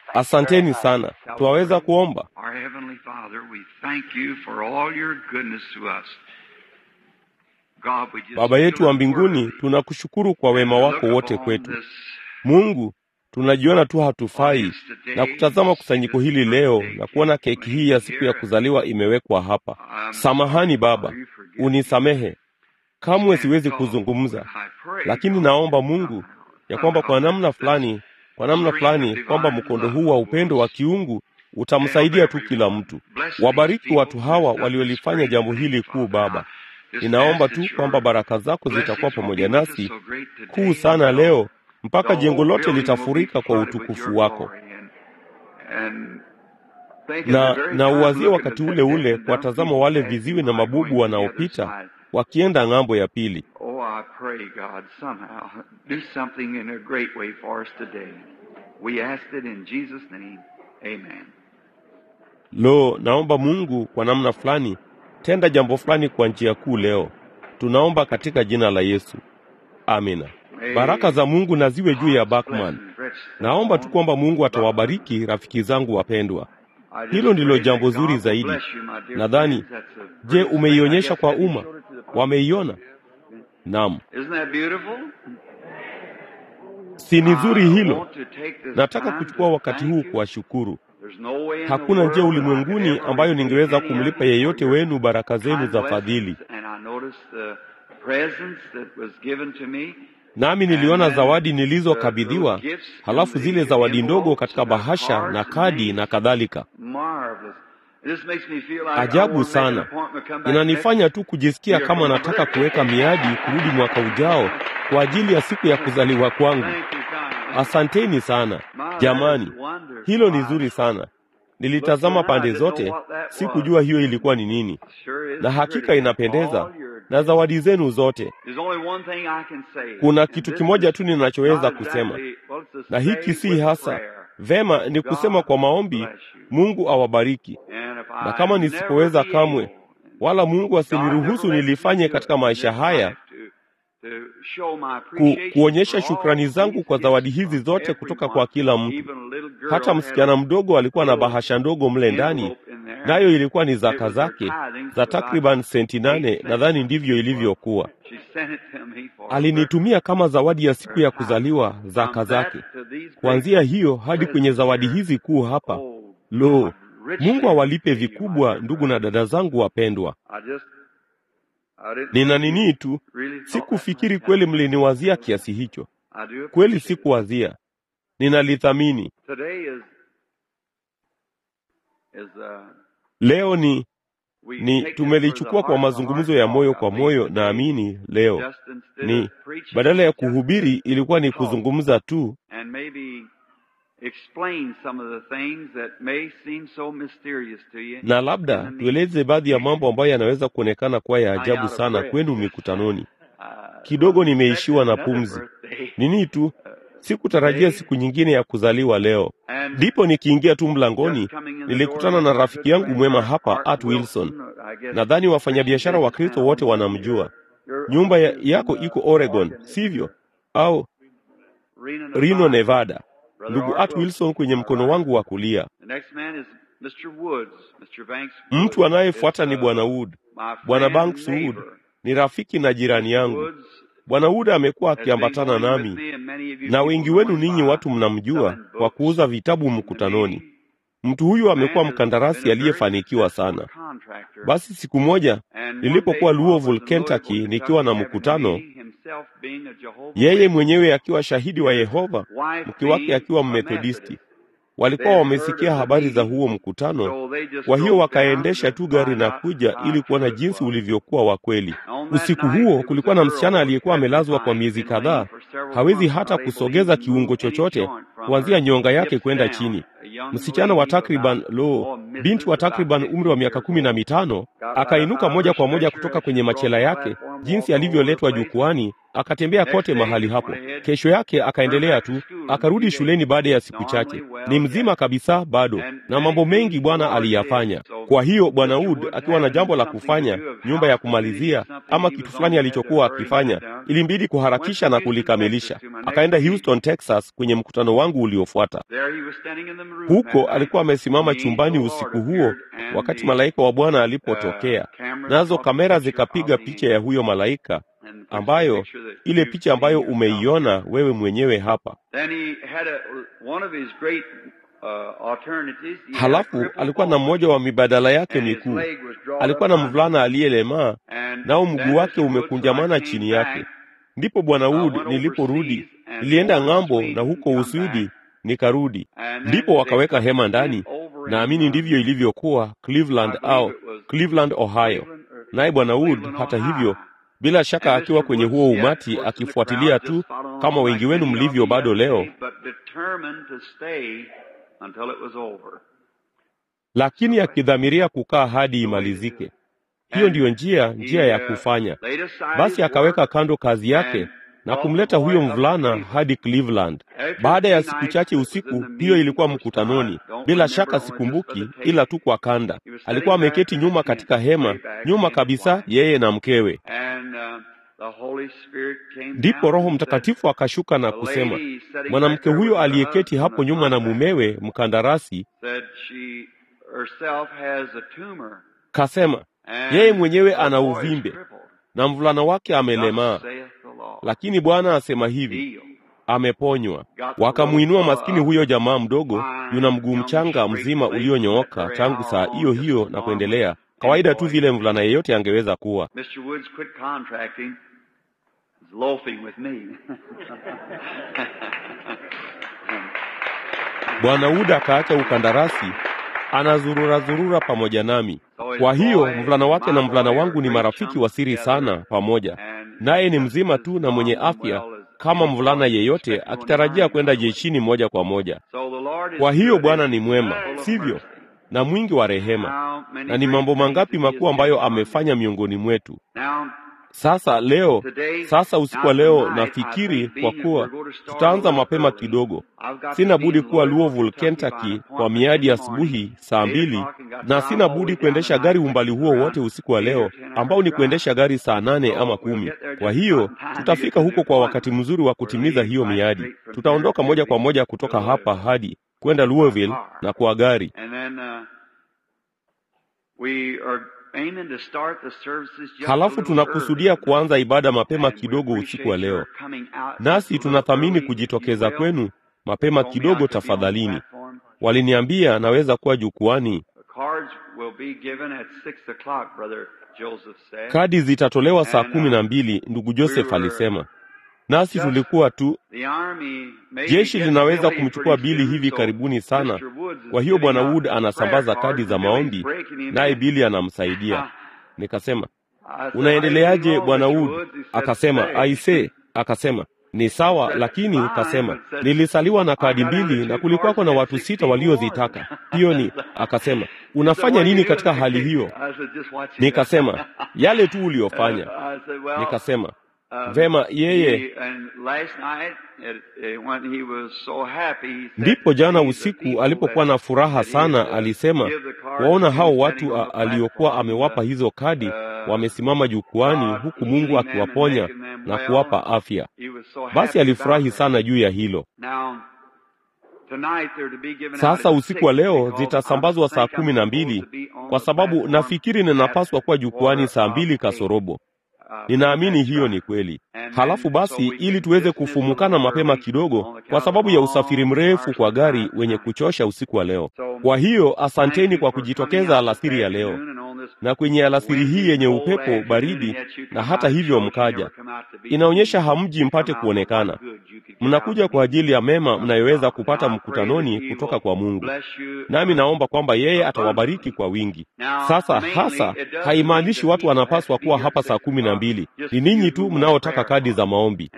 Asanteni sana. Twaweza kuomba? Our Heavenly Father, we thank you for all your goodness to us. God, we just Baba yetu feel wa it mbinguni, worthy. tunakushukuru kwa wema Look wako wote upon kwetu. this Mungu, tunajiona tu hatufai audience today, na kutazama kusanyiko hili leo na kuona keki hii ya siku ya kuzaliwa imewekwa hapa. Um, Samahani Baba, you forgive me. unisamehe. Kamwe siwezi Can't talk, kuzungumza, but I pray, lakini God, naomba Mungu ya kwamba kwa namna fulani, kwa namna fulani, kwamba mkondo huu wa upendo wa kiungu utamsaidia tu kila mtu. Wabariki watu hawa waliolifanya jambo hili kuu, Baba. Ninaomba tu kwamba baraka zako zitakuwa pamoja nasi kuu sana leo, mpaka jengo lote litafurika kwa utukufu wako. Na na uwazie wakati ule ule kuwatazama wale viziwi na mabubu wanaopita wakienda ng'ambo ya pili. Oh, I pray, God, somehow do something in a great way for us today. We ask it in Jesus' name. Amen. Lo, naomba Mungu kwa namna fulani tenda jambo fulani kwa njia kuu leo. Tunaomba katika jina la Yesu, amina. Baraka za Mungu na ziwe juu ya Bachman. Naomba tu kwamba Mungu atawabariki rafiki zangu wapendwa. Hilo ndilo jambo zuri zaidi. Nadhani, je, umeionyesha kwa umma? Wameiona? Naam. Isn't that beautiful? Si ni zuri I hilo? want to take this Nataka time kuchukua to wakati thank huu you. kuwashukuru. There's no way in the Hakuna njia world that I ulimwenguni could ever ambayo repay ningeweza any of kumlipa you yeyote for your wenu baraka zenu kind za blessings, fadhili. and I noticed the presents that was given to me. Nami niliona zawadi nilizokabidhiwa, halafu zile zawadi ndogo katika bahasha na kadi na kadhalika. Marvelous. This makes me feel like I Ajabu want to make an sana. appointment, come back Inanifanya tu kujisikia kama nataka kuweka miadi kurudi mwaka ujao kwa ajili ya siku ya kuzaliwa kwangu. Thank you kindly. Asanteni sana jamani, hilo ni zuri sana. Nilitazama pande zote, sikujua hiyo ilikuwa ni nini, Sure is na hakika pretty. inapendeza All your- na zawadi zenu zote. There's only one thing I can say. Kuna And kitu this kimoja is tu ninachoweza not kusema, exactly- well, it's a na hiki say si with hasa prayer. vema, ni kusema kwa maombi, Mungu awabariki. And if Na I kama never nisipoweza be kamwe, able, wala Mungu asiniruhusu nilifanye katika maisha haya, ku, kuonyesha shukrani zangu kwa zawadi hizi zote kutoka kwa kila mtu. Hata msichana mdogo alikuwa na bahasha ndogo mle ndani, nayo ilikuwa ni zaka zake za takriban senti nane, nadhani ndivyo ilivyokuwa. Alinitumia kama zawadi ya siku ya kuzaliwa zaka zake. Kuanzia hiyo hadi kwenye zawadi hizi kuu hapa, lo, Mungu awalipe vikubwa, ndugu na dada zangu wapendwa. Nina nini tu, sikufikiri kweli mliniwazia kiasi hicho. Kweli sikuwazia, ninalithamini. Leo ni ni tumelichukua kwa mazungumzo ya moyo kwa moyo. Naamini leo ni badala ya kuhubiri, ilikuwa ni kuzungumza tu and maybe explain some of the things that may seem so mysterious to you. na labda tueleze baadhi ya mambo ambayo yanaweza kuonekana kuwa ya ajabu sana kwenu mikutanoni. Uh, Kidogo nimeishiwa na another pumzi. birthday. Nini tu, sikutarajia siku nyingine ya kuzaliwa leo. And Ndipo nikiingia tu mlangoni, just coming in the nilikutana door, na my rafiki good yangu friend, mwema Art hapa, Art Wilson. I guess Nadhani wafanyabiashara wa Kristo wote wanamjua. your Nyumba ya, office is yako in, iko uh, Oregon, Oregon, sivyo? Au Reno, Reno, Nevada. Brother Ndugu Art Art Wilson kwenye mkono wangu wa kulia. The next man is Mr. Woods, Mr. Banks. Mtu Woods. anayefuata It's, ni uh, Bwana Wood. my Bwana friend Banks and Wood neighbor. ni rafiki na jirani yangu. Woods Bwana Wood amekuwa has been akiambatana going with nami me and many of you na people wengi know wenu him ninyi by watu mnamjua selling kwa books kuuza vitabu in the mkutanoni. meeting. Mtu huyu amekuwa Man has mkandarasi been a very aliyefanikiwa successful sana. contractor. Basi siku moja And one nilipokuwa day while I was Louisville, in Louisville, Kentucky, nikiwa na Kentucky, having a mkutano, meeting, himself being a Jehovah's yeye Witness, mwenyewe akiwa shahidi wa Yehova, wife mke wake being akiwa a Mmethodisti, Methodist. walikuwa They had heard wamesikia of the habari za meeting, huo mkutano, so they just kwa hiyo drove down wakaendesha to tu gari find na out kuja how ili kuona true it jinsi was. ulivyokuwa wa kweli. On that Usiku night, huo there was kulikuwa a na girl msichana who aliyekuwa had been amelazwa kwa blind, miezi been lame kadhaa, for several hawezi months, hata unable kusogeza even to move kiungo any chochote joint from kuanzia her nyonga yake hips kwenda down. chini. A young Msichana wa lady takriban about, lo, oh, binti missus wa about takriban 50 umri wa miaka years kumi na old, mitano got right up akainuka out of moja her kwa moja stretcher kutoka as she kwenye brought machela the yake platform jinsi alivyoletwa jukwani, akatembea kote mahali hapo. Kesho yake akaendelea tu, akarudi shuleni baada ya siku chache, ni mzima kabisa bado, na mambo mengi Bwana aliyafanya. Kwa hiyo Bwana Wood akiwa na jambo la kufanya, nyumba ya kumalizia ama kitu fulani alichokuwa akifanya, ilimbidi kuharakisha na kulikamilisha. Akaenda Houston, Texas, kwenye mkutano wangu uliofuata. Huko alikuwa amesimama chumbani usiku huo, wakati malaika wa Bwana alipotokea, nazo kamera zikapiga picha ya huyo malaika ambayo ile picha ambayo umeiona wewe mwenyewe hapa. Halafu alikuwa na mmoja wa mibadala yake mikuu. Alikuwa na mvulana aliyelemaa, nao mguu wake umekunjamana chini yake. Ndipo Bwana Wood, niliporudi nilienda ng'ambo na huko Uswidi nikarudi, ndipo wakaweka hema ndani. Naamini ndivyo ilivyokuwa Cleveland au Cleveland, Ohio. Naye Bwana Wood hata hivyo bila shaka akiwa kwenye huo umati akifuatilia tu kama wengi wenu mlivyo bado leo, lakini akidhamiria kukaa hadi imalizike. Hiyo ndiyo njia njia ya kufanya. Basi akaweka kando kazi yake na kumleta huyo mvulana hadi Cleveland. Baada ya siku chache usiku, hiyo ilikuwa mkutanoni. Bila shaka sikumbuki, ila tu kwa kanda. Alikuwa ameketi nyuma katika hema, nyuma kabisa, yeye na mkewe. Ndipo Roho Mtakatifu akashuka na kusema, mwanamke huyo aliyeketi hapo nyuma na mumewe mkandarasi, kasema yeye mwenyewe ana uvimbe na mvulana wake amelemaa, lakini Bwana asema hivi, ameponywa. Wakamwinua maskini huyo jamaa mdogo, yuna mguu mchanga mzima ulionyooka tangu saa hiyo hiyo na kuendelea, kawaida tu vile mvulana yeyote angeweza kuwa. Bwana Wood akaacha ukandarasi, anazurura zurura pamoja nami. Kwa hiyo mvulana wake na mvulana wangu ni marafiki wa siri sana pamoja, naye ni mzima tu na mwenye afya kama mvulana yeyote, akitarajia kwenda jeshini moja kwa moja. Kwa hiyo Bwana ni mwema, sivyo? Na mwingi wa rehema, na ni mambo mangapi makuu ambayo amefanya miongoni mwetu. Sasa leo, sasa usiku wa leo, nafikiri kwa kuwa tutaanza mapema kidogo, sina budi kuwa Louisville, Kentucky kwa miadi asubuhi saa mbili, na sina budi kuendesha gari umbali huo wote usiku wa leo, ambao ni kuendesha gari saa nane ama kumi. Kwa hiyo tutafika huko kwa wakati mzuri wa kutimiza hiyo miadi. Tutaondoka moja kwa moja kutoka hapa hadi kwenda Louisville na kwa gari Halafu tunakusudia kuanza ibada mapema kidogo usiku wa leo, nasi tunathamini kujitokeza kwenu mapema kidogo. Tafadhalini, waliniambia naweza kuwa jukwani. Kadi zitatolewa saa kumi na mbili, ndugu Joseph alisema, nasi tulikuwa tu, jeshi linaweza kumchukua Bili hivi karibuni sana. Kwa hiyo Bwana Wood anasambaza kadi za maombi, naye Bili anamsaidia. Nikasema, unaendeleaje Bwana Wood? Akasema, aise, akasema ni sawa, lakini kasema nilisaliwa na kadi mbili na kulikuwako na watu sita waliozitaka. Hiyo ni akasema, unafanya nini katika hali hiyo? Nikasema, yale tu uliyofanya. Nikasema, vema, yeye ndipo jana usiku alipokuwa na furaha sana, alisema waona hao watu a, aliokuwa amewapa hizo kadi wamesimama jukwani, huku Mungu akiwaponya na kuwapa afya. Basi alifurahi sana juu ya hilo. Sasa usiku wa leo zitasambazwa saa kumi na mbili kwa sababu nafikiri ninapaswa kuwa jukwani saa mbili kasorobo. Ninaamini hiyo ni kweli. Halafu basi, ili tuweze kufumukana mapema kidogo, kwa sababu ya usafiri mrefu kwa gari wenye kuchosha usiku wa leo. Kwa hiyo asanteni kwa kujitokeza alasiri ya leo na kwenye alasiri hii yenye upepo baridi, na hata hivyo mkaja. Inaonyesha hamji mpate kuonekana. Mnakuja kwa ajili ya mema mnayoweza kupata mkutanoni kutoka kwa Mungu, nami naomba kwamba yeye atawabariki kwa wingi. Sasa hasa haimaanishi watu wanapaswa kuwa hapa saa kumi na mbili. Ni ninyi tu mnaotaka kadi za maombi.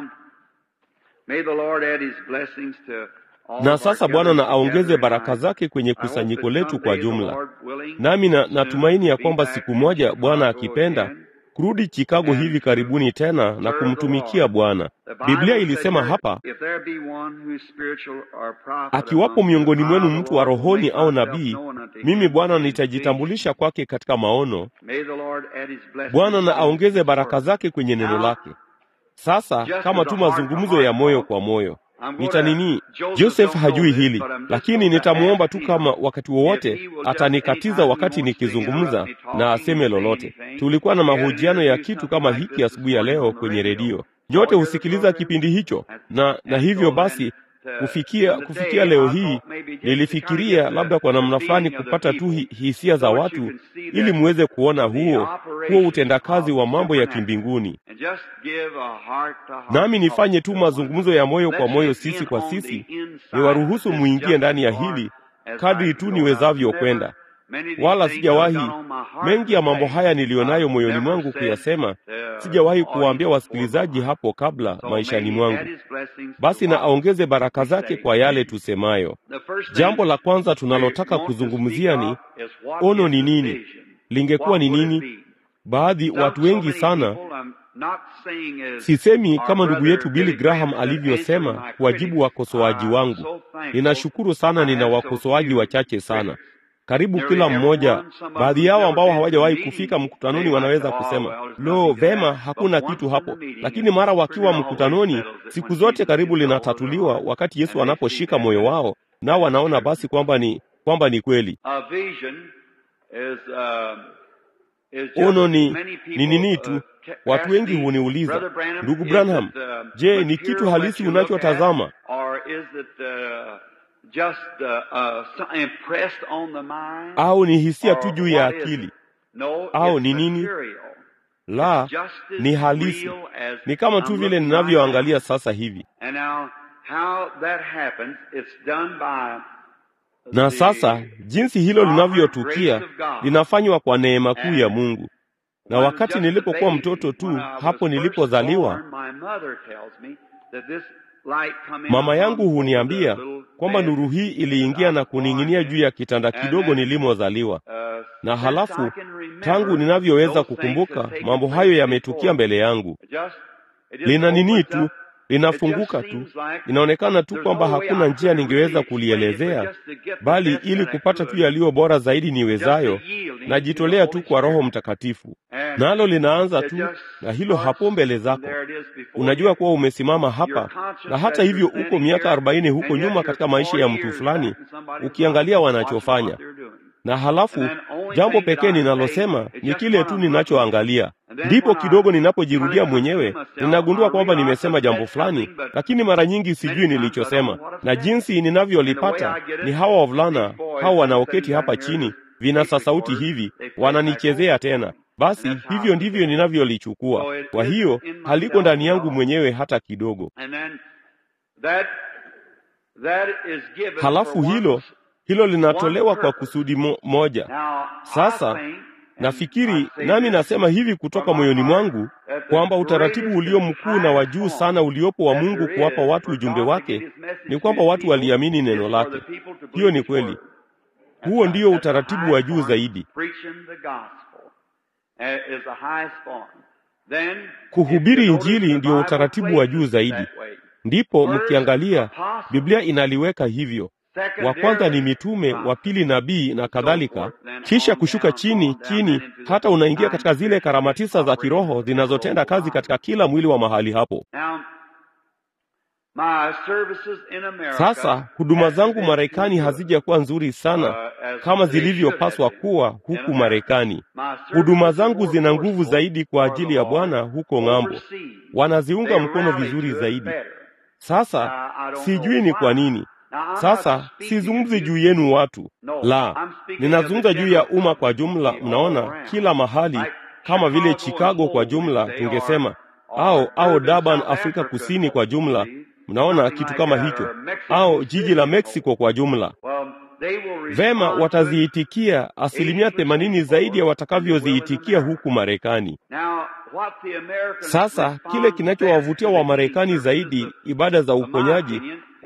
Na sasa Bwana na aongeze baraka zake kwenye kusanyiko letu kwa jumla. Nami na natumaini ya kwamba siku moja Bwana akipenda kurudi Chicago hivi karibuni tena na kumtumikia Bwana. Biblia ilisema hapa, akiwapo miongoni mwenu mtu wa rohoni au nabii, mimi Bwana nitajitambulisha kwake katika maono. Bwana na aongeze baraka zake kwenye neno lake. Sasa kama tu mazungumzo ya moyo kwa moyo nitanini. Joseph hajui hili, lakini nitamwomba tu kama wakati wowote atanikatiza wakati nikizungumza na aseme lolote. Tulikuwa na mahojiano ya kitu kama hiki asubuhi ya leo kwenye redio, nyote husikiliza kipindi hicho, na na hivyo basi kufikia kufikia leo hii nilifikiria labda kwa namna fulani kupata tu hisia za watu ili muweze kuona huo huo utendakazi wa mambo ya kimbinguni, nami nifanye tu mazungumzo ya moyo kwa moyo, sisi kwa sisi, niwaruhusu muingie ndani ya hili kadri tu niwezavyo kwenda. Wala sijawahi mengi ya mambo haya niliyonayo moyoni mwangu kuyasema, sijawahi kuwaambia wasikilizaji hapo kabla maishani mwangu. Basi na aongeze baraka zake kwa yale tusemayo. Jambo la kwanza tunalotaka kuzungumzia ni ono ni nini, lingekuwa ni nini? Baadhi, watu wengi sana Sisemi kama ndugu yetu Billy Graham alivyosema kuwajibu wakosoaji wangu. Ninashukuru sana, nina wakosoaji wachache sana karibu kila mmoja. Baadhi yao ambao hawajawahi kufika mkutanoni wanaweza kusema lo, vema, hakuna kitu hapo, lakini mara wakiwa mkutanoni, siku zote karibu linatatuliwa wakati Yesu anaposhika moyo wao, nao wanaona basi kwamba ni kwamba ni kweli. Ono ni ni nini tu. Watu wengi huniuliza, ndugu Branham, je, ni kitu halisi unachotazama Just, uh, uh, impressed on the mind, au ni hisia tu juu ya akili no, au ni nini? La, ni halisi, ni kama tu vile ninavyoangalia sasa hivi. Na sasa jinsi hilo linavyotukia linafanywa kwa neema kuu ya Mungu. Na wakati nilipokuwa mtoto tu, hapo nilipozaliwa, mama yangu huniambia kwamba nuru hii iliingia na kuning'inia juu ya kitanda kidogo nilimozaliwa. Na halafu tangu ninavyoweza kukumbuka, mambo hayo yametukia mbele yangu. Lina nini tu, linafunguka tu. Inaonekana tu kwamba hakuna njia ningeweza kulielezea, bali ili kupata tu yaliyo bora zaidi niwezayo, najitolea tu kwa Roho Mtakatifu, nalo linaanza tu na hilo hapo mbele zako. Unajua kuwa umesimama hapa, na hata hivyo uko miaka arobaini huko nyuma katika maisha ya mtu fulani, ukiangalia wanachofanya na halafu jambo pekee ninalosema ni kile tu ninachoangalia. Ndipo kidogo ninapojirudia mwenyewe, ninagundua kwamba nimesema jambo fulani, lakini mara nyingi sijui nilichosema, na jinsi ninavyolipata ni hawa wavulana hao wanaoketi hapa chini, vinasa sauti hivi, wananichezea tena. Basi hivyo ndivyo ninavyolichukua. Kwa hiyo haliko ndani yangu mwenyewe hata kidogo. Halafu hilo hilo linatolewa kwa kusudi mo, moja. Sasa nafikiri nami nasema hivi kutoka moyoni mwangu kwamba utaratibu ulio mkuu na wa juu sana uliopo wa Mungu kuwapa watu ujumbe wake ni kwamba watu waliamini neno lake. Hiyo ni kweli. Huo ndio utaratibu wa juu zaidi. Kuhubiri Injili ndio utaratibu wa juu zaidi. Ndipo mkiangalia Biblia inaliweka hivyo wa kwanza ni mitume, wa pili nabii na kadhalika, kisha kushuka chini chini, hata unaingia katika zile karama tisa za kiroho zinazotenda kazi katika kila mwili wa mahali hapo. Sasa huduma zangu Marekani hazijakuwa nzuri sana kama zilivyopaswa kuwa huku Marekani. Huduma zangu zina nguvu zaidi kwa ajili ya Bwana huko ng'ambo, wanaziunga mkono vizuri zaidi. Sasa sijui ni kwa nini. Sasa sizungumzi juu yenu watu, la, ninazungumza juu ya umma kwa jumla. Mnaona kila mahali, kama vile Chicago kwa jumla, tungesema au au Durban, Afrika Kusini kwa jumla. Mnaona kitu kama hicho, au jiji la Mexico kwa jumla. Vema, wataziitikia asilimia themanini zaidi ya watakavyoziitikia huku Marekani. Sasa kile kinachowavutia Wamarekani zaidi, ibada za uponyaji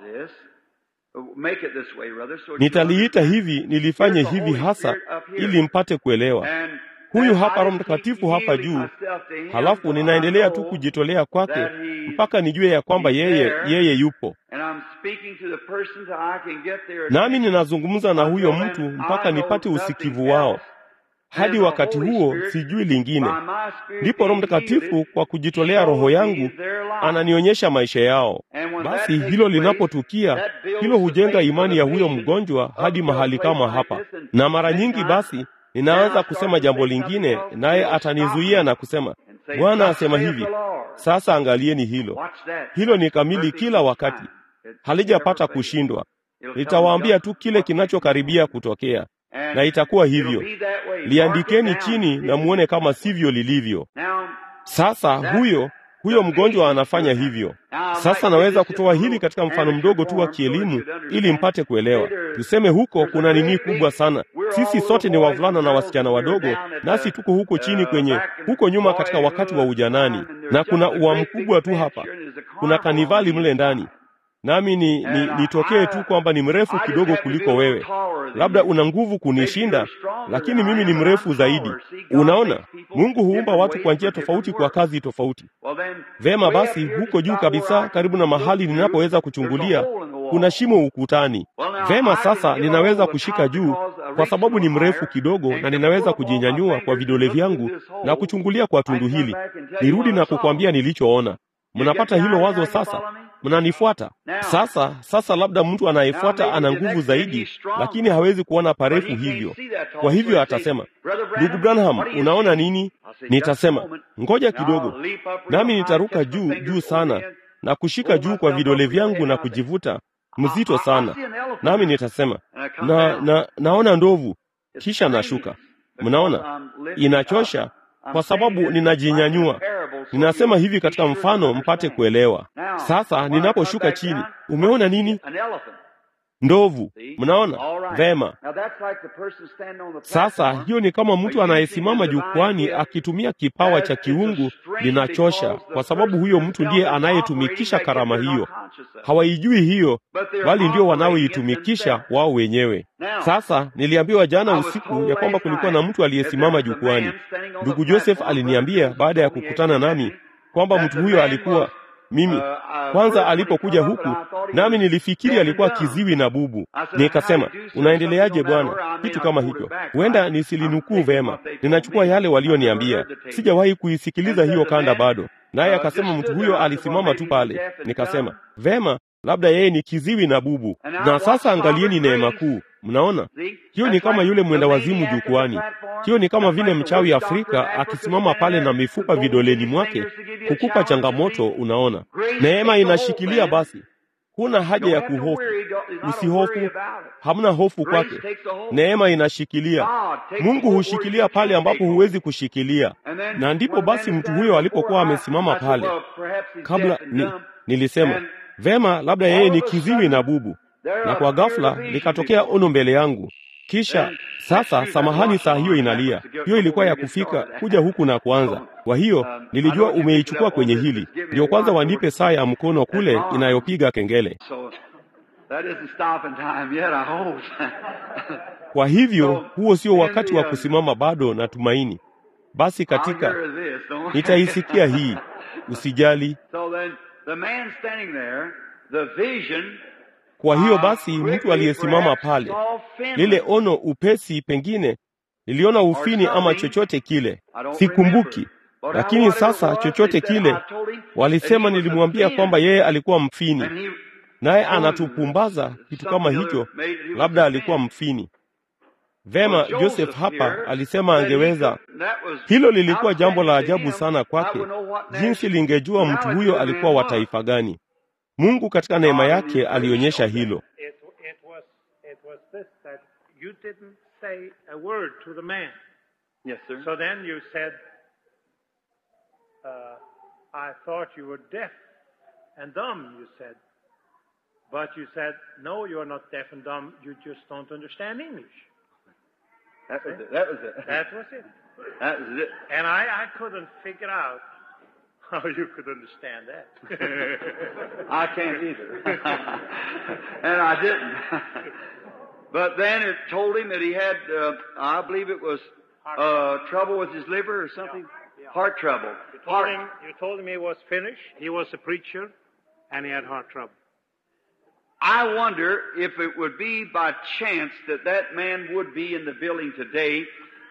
this, make it this way, rather, so that you nitaliita understand. hivi nilifanye Here's the hivi Holy hasa Spirit up here. ili mpate kuelewa And huyu as hapa I roho keep mtakatifu hapa yielding juu myself to him halafu till I ninaendelea tu know kujitolea kwake that he- mpaka nijue ya kwamba he's yeye there, yeye yupo and I'm speaking to the person till I can get their nami attention. ninazungumza na huyo Until mtu then, mpaka I know nipate nothing usikivu wao else. hadi wakati huo sijui lingine. Ndipo Roho Mtakatifu kwa kujitolea Roho yangu ananionyesha maisha yao. Basi hilo linapotukia, hilo hujenga imani ya huyo mgonjwa hadi mahali kama hapa, na mara nyingi basi ninaweza kusema jambo lingine, naye atanizuia na kusema, Bwana asema hivi. Sasa angalieni hilo, hilo ni kamili kila wakati, halijapata kushindwa. Nitawaambia tu kile kinachokaribia kutokea, na itakuwa hivyo. Liandikeni chini na muone kama sivyo lilivyo. Sasa huyo huyo mgonjwa anafanya hivyo. Sasa naweza kutoa hili katika mfano mdogo tu wa kielimu ili mpate kuelewa. Tuseme huko kuna nini kubwa sana. Sisi sote ni wavulana na wasichana wadogo, nasi tuko huko chini kwenye huko nyuma katika wakati wa ujanani, na kuna ua mkubwa tu hapa, kuna kanivali mle ndani nami ni, ni, nitokee tu kwamba ni mrefu kidogo kuliko wewe. Labda una nguvu kunishinda, lakini mimi ni mrefu zaidi. Unaona, Mungu huumba watu kwa njia tofauti kwa kazi tofauti. Vema basi, huko juu kabisa, karibu na mahali ninapoweza kuchungulia, kuna shimo ukutani. Vema, sasa ninaweza kushika juu kwa sababu ni mrefu kidogo, na ninaweza kujinyanyua kwa vidole vyangu na kuchungulia kwa tundu hili, nirudi na kukwambia nilichoona. Mnapata hilo wazo sasa? Mnanifuata sasa? Sasa labda mtu anayefuata ana nguvu zaidi, lakini hawezi kuona parefu hivyo. Kwa hivyo atasema, ndugu Branham, unaona nini? Nitasema, ngoja kidogo, nami nitaruka juu juu sana na kushika juu kwa vidole vyangu na kujivuta mzito sana, nami nitasema na, na naona ndovu, kisha nashuka. Mnaona, inachosha kwa sababu ninajinyanyua. Ninasema hivi katika mfano mpate kuelewa. Sasa ninaposhuka chini, umeona nini? Ndovu. Mnaona vema? Sasa hiyo ni kama mtu anayesimama jukwani akitumia kipawa cha kiungu. Linachosha kwa sababu huyo mtu ndiye anayetumikisha karama hiyo. Hawaijui hiyo, bali ndio wanaoitumikisha wao wenyewe. Sasa niliambiwa jana usiku ya kwamba kulikuwa na mtu aliyesimama jukwani. Ndugu Joseph aliniambia baada ya kukutana nami kwamba mtu huyo alikuwa mimi kwanza alipokuja huku nami nilifikiri alikuwa kiziwi na bubu. Nikasema, unaendeleaje bwana? Kitu kama hicho, huenda nisilinukuu vema. Ninachukua yale walioniambia, sijawahi kuisikiliza hiyo kanda bado. Naye akasema mtu huyo alisimama tu pale. Nikasema, vema, labda yeye ni kiziwi na bubu. Na sasa angalieni neema kuu. Mnaona, hiyo ni kama yule mwenda wazimu jukwani. Hiyo ni kama vile mchawi Afrika akisimama pale na mifupa vidoleni mwake kukupa changamoto. Unaona, neema inashikilia. Basi huna haja ya kuhofu, usihofu, hamna hofu kwake. Neema inashikilia. Mungu hushikilia pale ambapo huwezi kushikilia, na ndipo basi mtu huyo alipokuwa amesimama pale kabla ni, nilisema vema, labda yeye ni kiziwi na bubu na kwa ghafla likatokea ono mbele yangu. Kisha sasa, samahani, saa hiyo inalia. Hiyo ilikuwa ya kufika kuja huku na kuanza. Kwa hiyo nilijua umeichukua kwenye hili, ndio kwanza wanipe saa ya mkono kule inayopiga kengele. Kwa hivyo huo sio wakati wa kusimama bado na tumaini. Basi katika nitaisikia hii, usijali. Kwa hiyo basi, mtu aliyesimama pale, lile ono upesi, pengine niliona ufini ama chochote kile, sikumbuki. Lakini sasa chochote kile, walisema, nilimwambia kwamba yeye alikuwa mfini, naye anatupumbaza kitu kama hicho, labda alikuwa mfini. Vema, Joseph hapa alisema angeweza. Hilo lilikuwa jambo la ajabu sana kwake, jinsi lingejua mtu huyo alikuwa wa taifa gani. Mungu katika neema yake alionyesha hilo. How you could understand that? I can't either. and I didn't. but then it told him that he had, uh, I believe it was uh, trouble with his liver or something. Heart trouble. You told, him, you told him he was finished. He was a preacher, and he had heart trouble. I wonder if it would be by chance that that man would be in the building today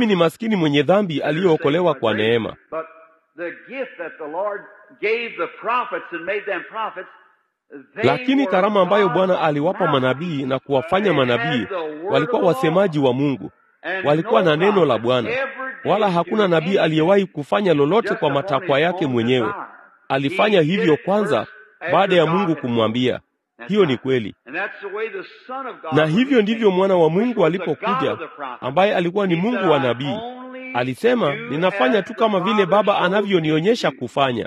mimi ni maskini mwenye dhambi aliyookolewa kwa neema. But the gift that the Lord gave the prophets and made them prophets Lakini karama ambayo Bwana aliwapa manabii na kuwafanya manabii, walikuwa wasemaji wa Mungu, walikuwa na neno la Bwana, wala hakuna nabii aliyewahi kufanya lolote kwa matakwa yake mwenyewe. Alifanya hivyo kwanza baada ya Mungu kumwambia. Hiyo ni kweli, na hivyo ndivyo mwana wa Mungu alipokuja, ambaye alikuwa ni Mungu wa nabii. Alisema, ninafanya tu kama vile Baba anavyonionyesha kufanya.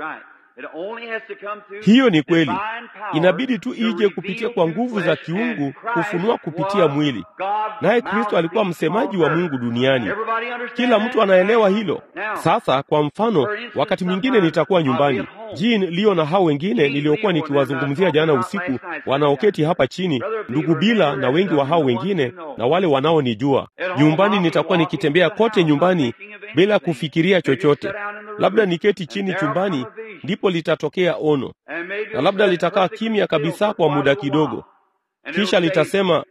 Hiyo ni kweli, inabidi tu ije kupitia kwa nguvu za kiungu kufunua kupitia mwili. Naye Kristo alikuwa msemaji wa Mungu duniani. Kila mtu anaelewa hilo. Sasa kwa mfano, wakati mwingine nitakuwa nyumbani, Jean Leo na hao wengine niliokuwa nikiwazungumzia jana usiku, wanaoketi hapa chini, ndugu Bila na wengi wa hao wengine na wale wanaonijua. Nyumbani nitakuwa nikitembea kote nyumbani bila kufikiria chochote. Labda niketi chini chumbani, ndipo litatokea ono, na labda litakaa kimya kabisa kwa muda kidogo, kisha litasema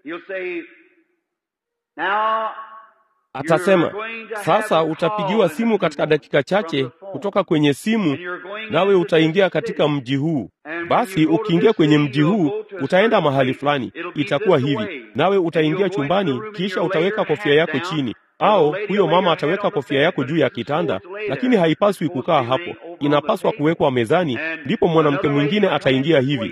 Atasema, sasa utapigiwa simu katika dakika chache kutoka kwenye simu, nawe utaingia katika mji huu. Basi ukiingia kwenye mji huu, utaenda mahali fulani, itakuwa hivi, nawe utaingia chumbani, kisha utaweka kofia yako chini, au huyo mama ataweka kofia yako juu ya kitanda, lakini haipaswi kukaa hapo, inapaswa kuwekwa mezani. Ndipo mwanamke mwingine ataingia hivi.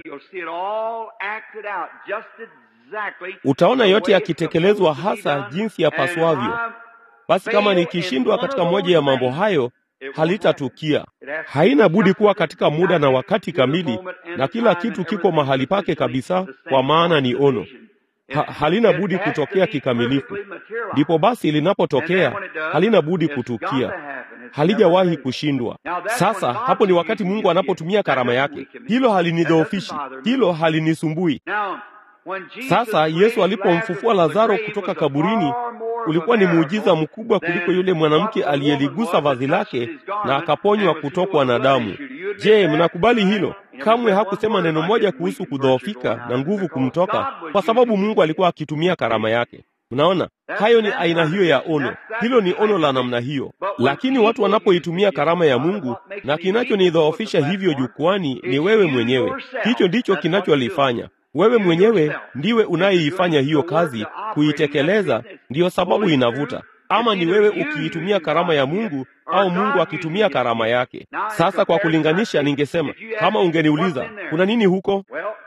Utaona yote yakitekelezwa hasa jinsi yapaswavyo. Basi kama nikishindwa katika moja ya mambo hayo, halitatukia. Haina budi kuwa katika muda na wakati kamili, na kila kitu kiko mahali pake kabisa, kwa maana ni ono. Ha, halina budi kutokea kikamilifu. Ndipo basi linapotokea, halina budi kutukia, halijawahi kushindwa. Sasa hapo ni wakati Mungu anapotumia karama yake. Hilo halinidhoofishi, hilo halinisumbui. Sasa Yesu alipomfufua Lazaro kutoka kaburini, ulikuwa ni muujiza mkubwa kuliko yule mwanamke aliyeligusa vazi lake na akaponywa kutokwa na damu. Je, mnakubali hilo? Kamwe hakusema neno moja kuhusu kudhoofika na nguvu kumtoka, kwa sababu Mungu alikuwa akitumia karama yake. Mnaona, hayo ni aina hiyo ya ono. Hilo ni ono la namna hiyo, lakini watu wanapoitumia karama ya Mungu, na kinachonidhoofisha hivyo jukwani ni wewe mwenyewe. Hicho ndicho kinacholifanya wewe mwenyewe ndiwe unayeifanya hiyo kazi, kuitekeleza. Ndiyo sababu inavuta. Ama ni wewe ukiitumia karama ya Mungu au Mungu akitumia karama yake. Sasa kwa kulinganisha, ningesema kama ungeniuliza kuna nini huko,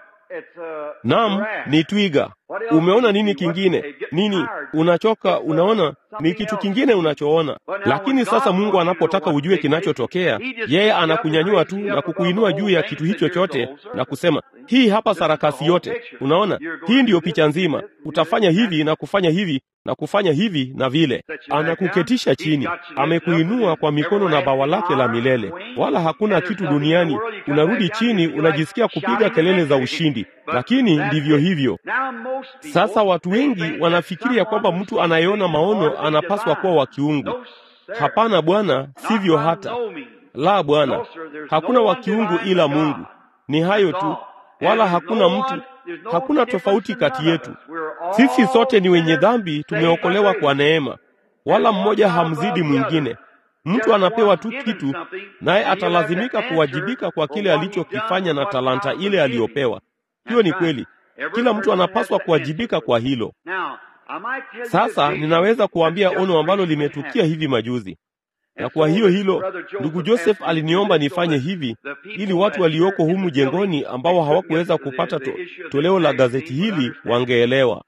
naam, ni twiga. Umeona nini kingine? Nini unachoka? Unaona ni kitu kingine unachoona. Lakini sasa Mungu anapotaka ujue kinachotokea, yeye anakunyanyua tu na kukuinua juu ya kitu hicho chote na kusema, hii hapa sarakasi yote. Unaona, hii ndiyo picha nzima. Utafanya hivi na kufanya hivi na kufanya hivi na vile. Anakuketisha chini, amekuinua kwa mikono na bawa lake la milele, wala hakuna kitu duniani. Unarudi chini, unajisikia kupiga kelele za ushindi, lakini ndivyo hivyo. Sasa watu wengi wanafikiri ya kwamba mtu anayeona maono anapaswa kuwa wa kiungu. Hapana bwana, sivyo hata. La bwana, hakuna wa kiungu ila Mungu. Ni hayo tu, wala hakuna mtu, hakuna tofauti kati yetu. Sisi sote ni wenye dhambi, tumeokolewa kwa neema, wala mmoja hamzidi mwingine. Mtu anapewa tu kitu, naye atalazimika kuwajibika kwa kile alichokifanya na talanta ile aliyopewa. Hiyo ni kweli. Kila mtu anapaswa kuwajibika kwa hilo. Sasa ninaweza kuambia ono ambalo limetukia hivi majuzi, na kwa hiyo hilo, ndugu Joseph aliniomba nifanye hivi ili watu walioko humu jengoni ambao hawakuweza kupata to, toleo la gazeti hili wangeelewa.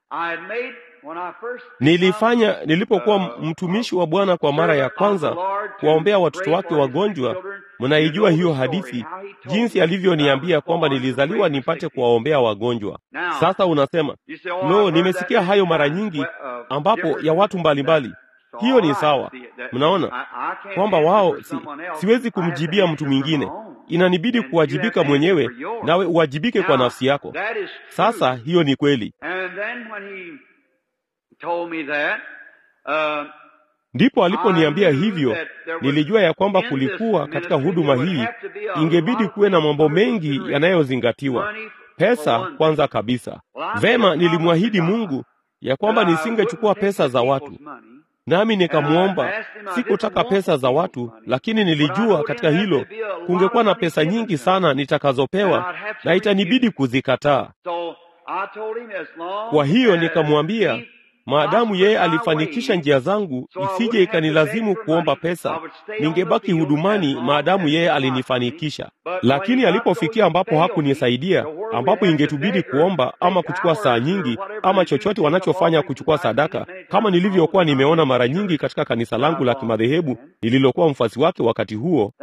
Nilifanya nilipokuwa mtumishi wa Bwana kwa mara ya kwanza, kuwaombea watoto wake wagonjwa. Mnaijua hiyo hadithi, jinsi alivyoniambia kwamba nilizaliwa nipate kuwaombea wagonjwa. Sasa unasema lo, nimesikia hayo mara nyingi, ambapo ya watu mbalimbali mbali. Hiyo ni sawa. Mnaona kwamba wao si, siwezi kumjibia mtu mwingine, inanibidi kuwajibika mwenyewe, nawe uwajibike kwa nafsi yako. Sasa hiyo ni kweli. Ndipo aliponiambia hivyo, nilijua ya kwamba kulikuwa katika huduma hii ingebidi kuwe na mambo mengi yanayozingatiwa. Pesa kwanza kabisa. Vema, nilimwahidi Mungu ya kwamba nisingechukua pesa za watu. nami nikamwomba. Sikutaka pesa za watu, lakini nilijua katika hilo kungekuwa na pesa nyingi sana nitakazopewa na itanibidi kuzikataa. Kwa hiyo nikamwambia, maadamu yeye alifanikisha njia zangu, isije ikanilazimu kuomba pesa, ningebaki hudumani maadamu yeye alinifanikisha. Lakini alipofikia ambapo hakunisaidia, ambapo ingetubidi kuomba ama kuchukua saa nyingi ama chochote wanachofanya kuchukua sadaka, kama nilivyokuwa nimeona mara nyingi katika kanisa langu la kimadhehebu nililokuwa mfuasi wake wakati huo,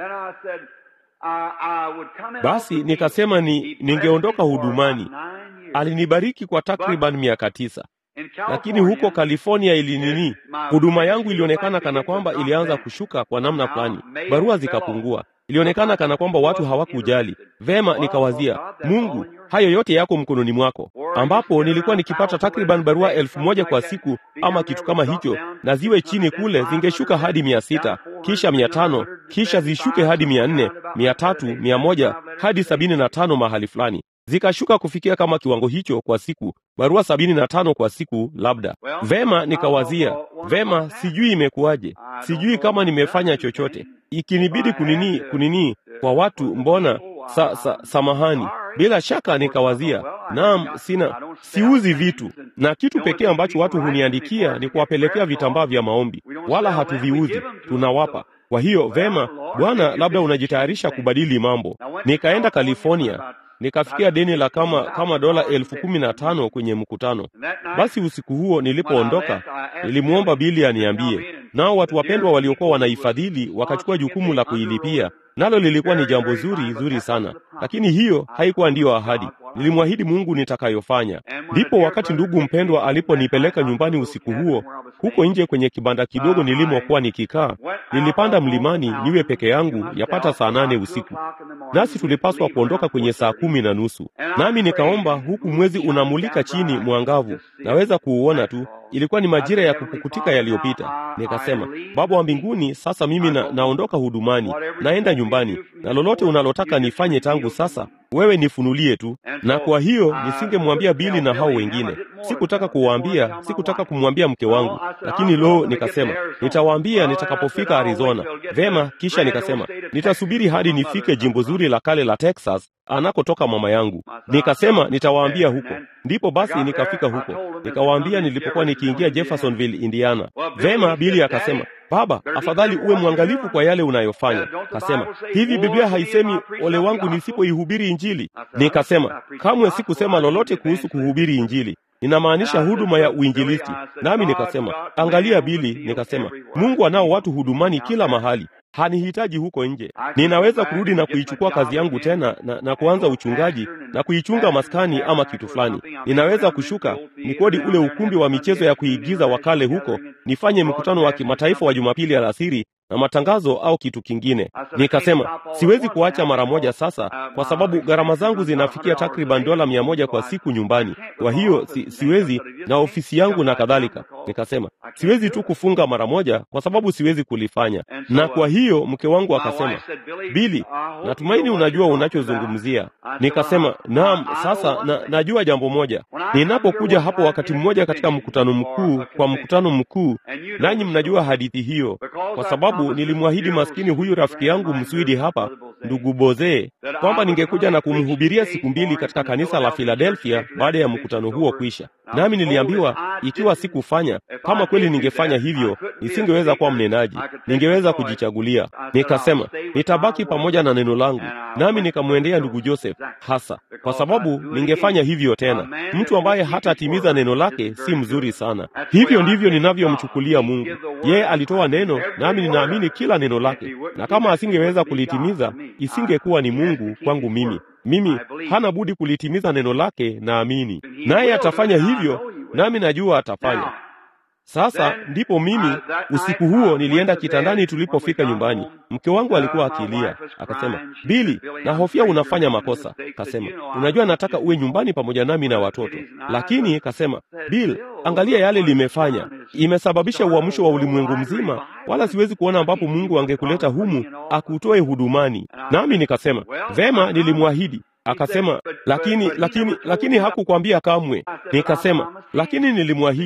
basi nikasema ni ningeondoka hudumani. Alinibariki kwa takriban miaka tisa lakini huko California ilinini, huduma yangu ilionekana kana kwamba ilianza kushuka kwa namna fulani, barua zikapungua, ilionekana kana kwamba watu hawakujali vema. Nikawazia, Mungu, hayo yote yako mkononi mwako, ambapo nilikuwa nikipata takriban barua elfu moja kwa siku ama kitu kama hicho, na ziwe chini kule zingeshuka hadi mia sita kisha mia tano kisha zishuke hadi mia nne mia tatu mia moja hadi sabini na tano mahali fulani zikashuka kufikia kama kiwango hicho kwa siku, barua sabini na tano kwa siku labda. Vema, nikawazia vema, sijui imekuwaje, sijui kama nimefanya chochote, ikinibidi kunini kunini kwa watu, mbona sa, sa, samahani. Bila shaka nikawazia, naam, sina siuzi vitu, na kitu pekee ambacho watu huniandikia ni kuwapelekea vitambaa vya maombi, wala hatuviuzi, tunawapa kwa hiyo vema, Bwana, labda unajitayarisha kubadili mambo. Nikaenda California nikafikia deni la kama kama dola elfu kumi na tano kwenye mkutano. Basi usiku huo nilipoondoka, nilimwomba Bili aniambie, nao watu wapendwa waliokuwa wanaifadhili wakachukua jukumu la kuilipia, nalo lilikuwa ni jambo zuri zuri sana, lakini hiyo haikuwa ndiyo ahadi. Nilimwahidi Mungu nitakayofanya. Ndipo wakati ndugu mpendwa aliponipeleka nyumbani usiku huo, huko nje kwenye kibanda kidogo nilimokuwa nikikaa, nilipanda mlimani niwe peke yangu yapata saa nane usiku, nasi tulipaswa kuondoka kwenye saa kumi na nusu. Nami nikaomba huku mwezi unamulika chini mwangavu, naweza kuuona tu. Ilikuwa ni majira ya kupukutika yaliyopita. Nikasema, Baba wa mbinguni, sasa mimi na, naondoka hudumani, naenda nyumbani, na lolote unalotaka nifanye tangu sasa wewe nifunulie tu. Na kwa hiyo nisingemwambia Bili na hao wengine, sikutaka kuwaambia, sikutaka kumwambia mke wangu, lakini lo, nikasema nitawaambia nitakapofika Arizona. Vema, kisha nikasema nitasubiri hadi nifike jimbo zuri la kale la Texas anakotoka mama yangu. Nikasema nitawaambia huko. Ndipo basi nikafika huko, nikawaambia nilipokuwa nikiingia Jeffersonville, Indiana. Vema, Bili akasema Baba, afadhali uwe mwangalifu kwa yale unayofanya. Kasema hivi, Biblia haisemi ole wangu nisipoihubiri Injili? Nikasema kamwe sikusema lolote kuhusu kuhubiri Injili, ninamaanisha huduma ya uinjilisti. Nami nikasema angalia, Bili, nikasema Mungu anao watu hudumani kila mahali hanihitaji huko nje. Ninaweza kurudi na kuichukua kazi yangu tena na, na kuanza uchungaji na kuichunga maskani ama kitu fulani. Ninaweza kushuka nikodi ule ukumbi wa michezo ya kuigiza wa kale huko, nifanye mkutano wa kimataifa wa Jumapili alasiri na matangazo au kitu kingine. Nikasema siwezi kuacha mara moja sasa, kwa sababu gharama zangu zinafikia takriban dola mia moja kwa siku nyumbani. Kwa hiyo si, siwezi na ofisi yangu na kadhalika. Nikasema siwezi tu kufunga mara moja, kwa sababu siwezi kulifanya. Na kwa hiyo mke wangu akasema, Bili, natumaini unajua unachozungumzia. Nikasema naam. Sasa na, najua jambo moja, ninapokuja hapo wakati mmoja katika mkutano mkuu, kwa mkutano mkuu, nanyi mnajua hadithi hiyo, kwa sababu nilimwahidi maskini huyu rafiki yangu mswidi hapa, ndugu Boze, kwamba ningekuja na kumhubiria siku mbili katika kanisa la Philadelphia baada ya mkutano huo kuisha. Nami niliambiwa ikiwa sikufanya, kama kweli ningefanya hivyo, nisingeweza kuwa mnenaji, ningeweza kujichagulia. Nikasema nitabaki pamoja na neno langu, nami nikamwendea ndugu Joseph hasa kwa sababu ningefanya hivyo tena. Mtu ambaye hatatimiza neno lake si mzuri sana. Hivyo ndivyo ninavyomchukulia Mungu. Yeye alitoa neno, nami ninaamini kila neno lake, na kama asingeweza kulitimiza, isingekuwa ni Mungu kwangu mimi. Mimi hana budi kulitimiza neno lake, naamini naye atafanya hivyo, nami najua atafanya. Sasa ndipo mimi usiku huo nilienda kitandani. Tulipofika nyumbani, mke wangu alikuwa akilia, akasema, Bili, nahofia unafanya makosa. Kasema, unajua nataka uwe nyumbani pamoja nami na watoto, lakini kasema, Bill, angalia yale limefanya, imesababisha uamsho wa ulimwengu mzima, wala siwezi kuona ambapo Mungu angekuleta humu akutoe hudumani. Nami nikasema vema, nilimwahidi Akasema lakini lakini lakini hakukwambia kamwe. Nikasema lakini nilimwahidi.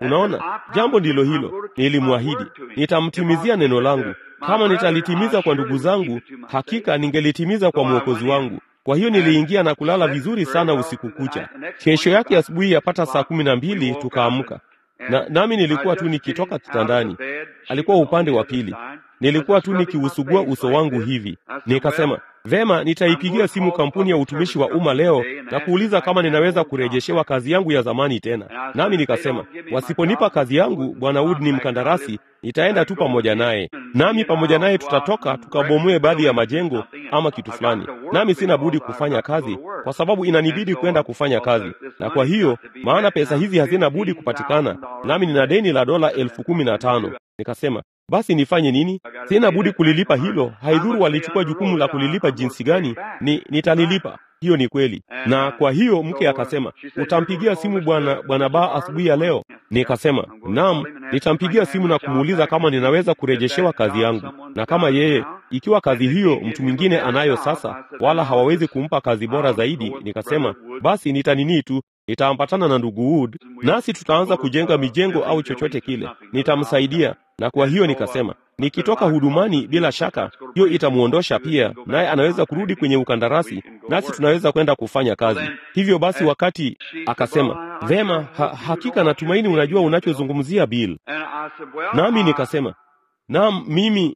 Unaona, jambo ndilo hilo. Nilimwahidi nitamtimizia neno langu. Kama nitalitimiza kwa ndugu zangu, hakika ningelitimiza kwa mwokozi wangu. Kwa hiyo niliingia na kulala vizuri sana usiku kucha. Kesho yake asubuhi yapata saa kumi na mbili tukaamka na nami nilikuwa tu nikitoka kitandani. Alikuwa upande wa pili, nilikuwa tu nikiusugua uso wangu hivi. Nikasema vema, nitaipigia simu kampuni ya utumishi wa umma leo na kuuliza kama ninaweza kurejeshewa kazi yangu ya zamani tena. Nami nikasema wasiponipa kazi yangu, bwana Wood ni mkandarasi, nitaenda tu pamoja naye, nami pamoja naye tutatoka tukabomoe baadhi ya majengo ama kitu fulani. Nami sina budi kufanya kazi kwa sababu inanibidi kwenda kufanya kazi, na kwa hiyo maana pesa hizi hazina budi kupatikana, nami nina deni la dola elfu kumi na tano. Nikasema basi nifanye nini? Sina budi kulilipa hilo, haidhuru walichukua jukumu la kulilipa jinsi gani, ni nitalilipa. Hiyo ni kweli. Na kwa hiyo mke akasema, utampigia simu bwana bwana Baa asubuhi ya leo? Nikasema naam, nitampigia simu na kumuuliza kama ninaweza kurejeshewa kazi yangu, na kama yeye, ikiwa kazi hiyo mtu mwingine anayo sasa, wala hawawezi kumpa kazi bora zaidi, nikasema basi nitanini tu nitaambatana na ndugu Wood nasi tutaanza kujenga mijengo au chochote kile, nitamsaidia. Na kwa hiyo nikasema nikitoka hudumani, bila shaka hiyo itamwondosha pia, naye anaweza kurudi kwenye ukandarasi, nasi tunaweza kwenda kufanya kazi. Hivyo basi, wakati akasema vema, ha, hakika natumaini unajua unachozungumzia Bill. Nami nikasema naam, mimi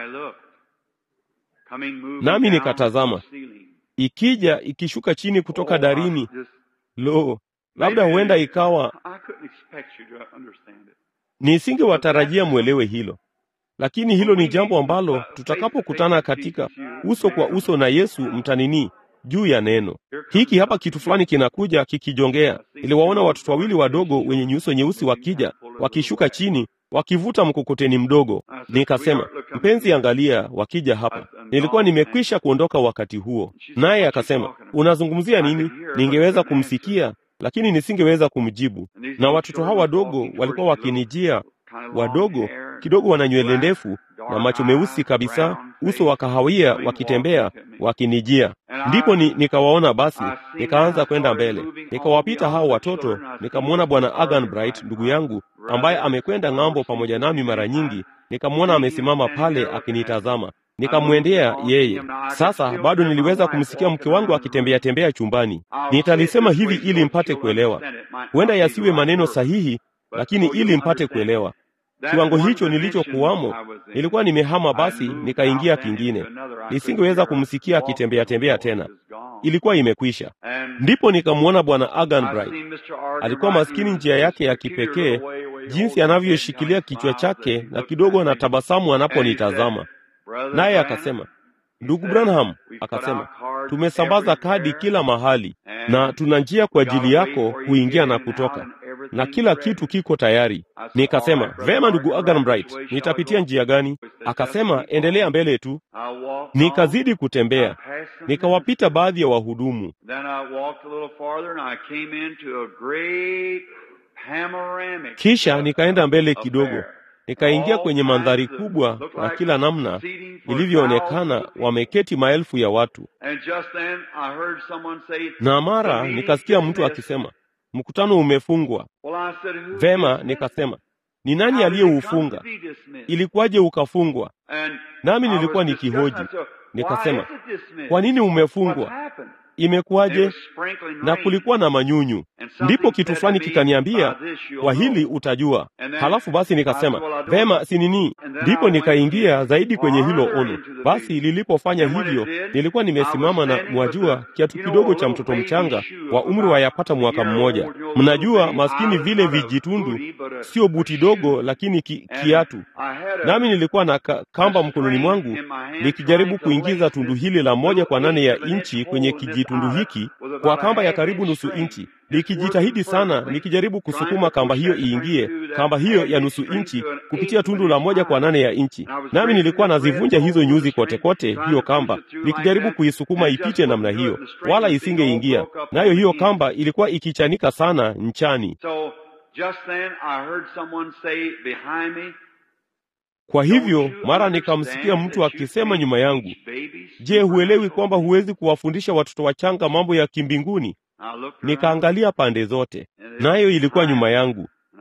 nami nikatazama ikija ikishuka chini kutoka darini Lo, labda huenda ikawa nisingewatarajia mwelewe hilo, lakini hilo ni jambo ambalo tutakapokutana katika uso kwa uso na Yesu mtanini juu ya neno hiki. Hapa kitu fulani kinakuja kikijongea. Niliwaona watoto wawili wadogo wenye nyuso nyeusi wakija wakishuka chini wakivuta mkokoteni mdogo. Nikasema, mpenzi, angalia, wakija hapa. Nilikuwa nimekwisha kuondoka wakati huo, naye akasema, unazungumzia nini? Ningeweza kumsikia lakini nisingeweza kumjibu. Na watoto hawa wadogo walikuwa wakinijia, wadogo kidogo, wana nywele ndefu na macho meusi kabisa, uso wa kahawia, wakitembea wakinijia. Ndipo ni, nikawaona basi, nikaanza kwenda mbele, nikawapita hao watoto, nikamwona bwana Aganbright ndugu yangu ambaye amekwenda ng'ambo pamoja nami mara nyingi, nikamwona amesimama pale akinitazama nikamwendea yeye. Sasa bado niliweza kumsikia mke wangu akitembea tembea chumbani. Nitalisema hivi ili mpate kuelewa, huenda yasiwe maneno sahihi, lakini ili mpate kuelewa kiwango hicho nilichokuwamo. Nilikuwa nimehama, basi nikaingia kingine, nisingeweza kumsikia akitembea tembea tena, ilikuwa imekwisha. Ndipo nikamwona bwana Aganbright. Alikuwa maskini, njia yake ya kipekee, jinsi anavyoshikilia kichwa chake na kidogo na tabasamu anaponitazama naye akasema, ndugu Branham, akasema tumesambaza kadi kila mahali na tuna njia kwa ajili yako kuingia na kutoka, na kila kitu kiko tayari. Nikasema vema, ndugu Aganbright, nitapitia njia gani? Akasema endelea mbele tu. Nikazidi kutembea, nikawapita baadhi ya wahudumu, kisha nikaenda mbele kidogo nikaingia kwenye mandhari kubwa na kila namna ilivyoonekana, wameketi maelfu ya watu. Na mara nikasikia mtu akisema mkutano umefungwa. Vema, nikasema ni nani aliyeufunga? Ilikuwaje ukafungwa? Nami nilikuwa nikihoji, nikasema kwa nini umefungwa? Imekuwaje? Na kulikuwa na manyunyu. Ndipo kitu fulani kikaniambia, kwa hili utajua. Halafu basi nikasema vema, si nini. Ndipo nikaingia zaidi kwenye hilo ono. Basi lilipofanya hivyo, nilikuwa nimesimama na mwajua, kiatu kidogo cha mtoto mchanga wa umri wa yapata mwaka mmoja. Mnajua maskini vile vijitundu, sio buti dogo, lakini ki, kiatu. Nami nilikuwa na kamba mkononi mwangu nikijaribu kuingiza tundu hili la moja kwa nane ya inchi kwenye kijitundu hiki kwa kamba ya karibu nusu inchi, nikijitahidi sana, nikijaribu kusukuma kamba hiyo iingie, kamba hiyo ya nusu inchi kupitia tundu la moja kwa nane ya inchi. Nami nilikuwa nazivunja hizo nyuzi kote kote, hiyo kamba nikijaribu kuisukuma ipite namna hiyo, wala isingeingia. Nayo hiyo kamba ilikuwa ikichanika sana nchani. Kwa hivyo mara nikamsikia mtu akisema nyuma yangu, je, huelewi kwamba huwezi kuwafundisha watoto wachanga mambo ya kimbinguni? Nikaangalia pande zote, nayo ilikuwa nyuma yangu,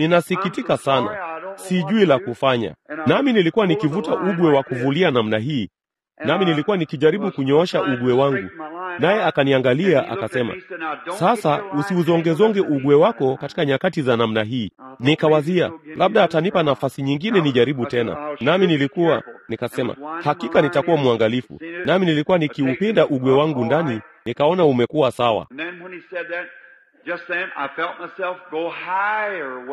ninasikitika sana, sijui la kufanya. Nami nilikuwa nikivuta ugwe wa kuvulia namna hii, nami nilikuwa nikijaribu kunyoosha ugwe wangu, naye akaniangalia akasema, sasa usiuzongezonge ugwe wako katika nyakati za namna hii. Nikawazia labda atanipa nafasi nyingine nijaribu tena, nami nilikuwa nikasema, hakika nitakuwa mwangalifu. Nami nilikuwa nikiupinda ugwe wangu ndani, nikaona umekuwa sawa. And then when he said that, just then I felt myself go higher,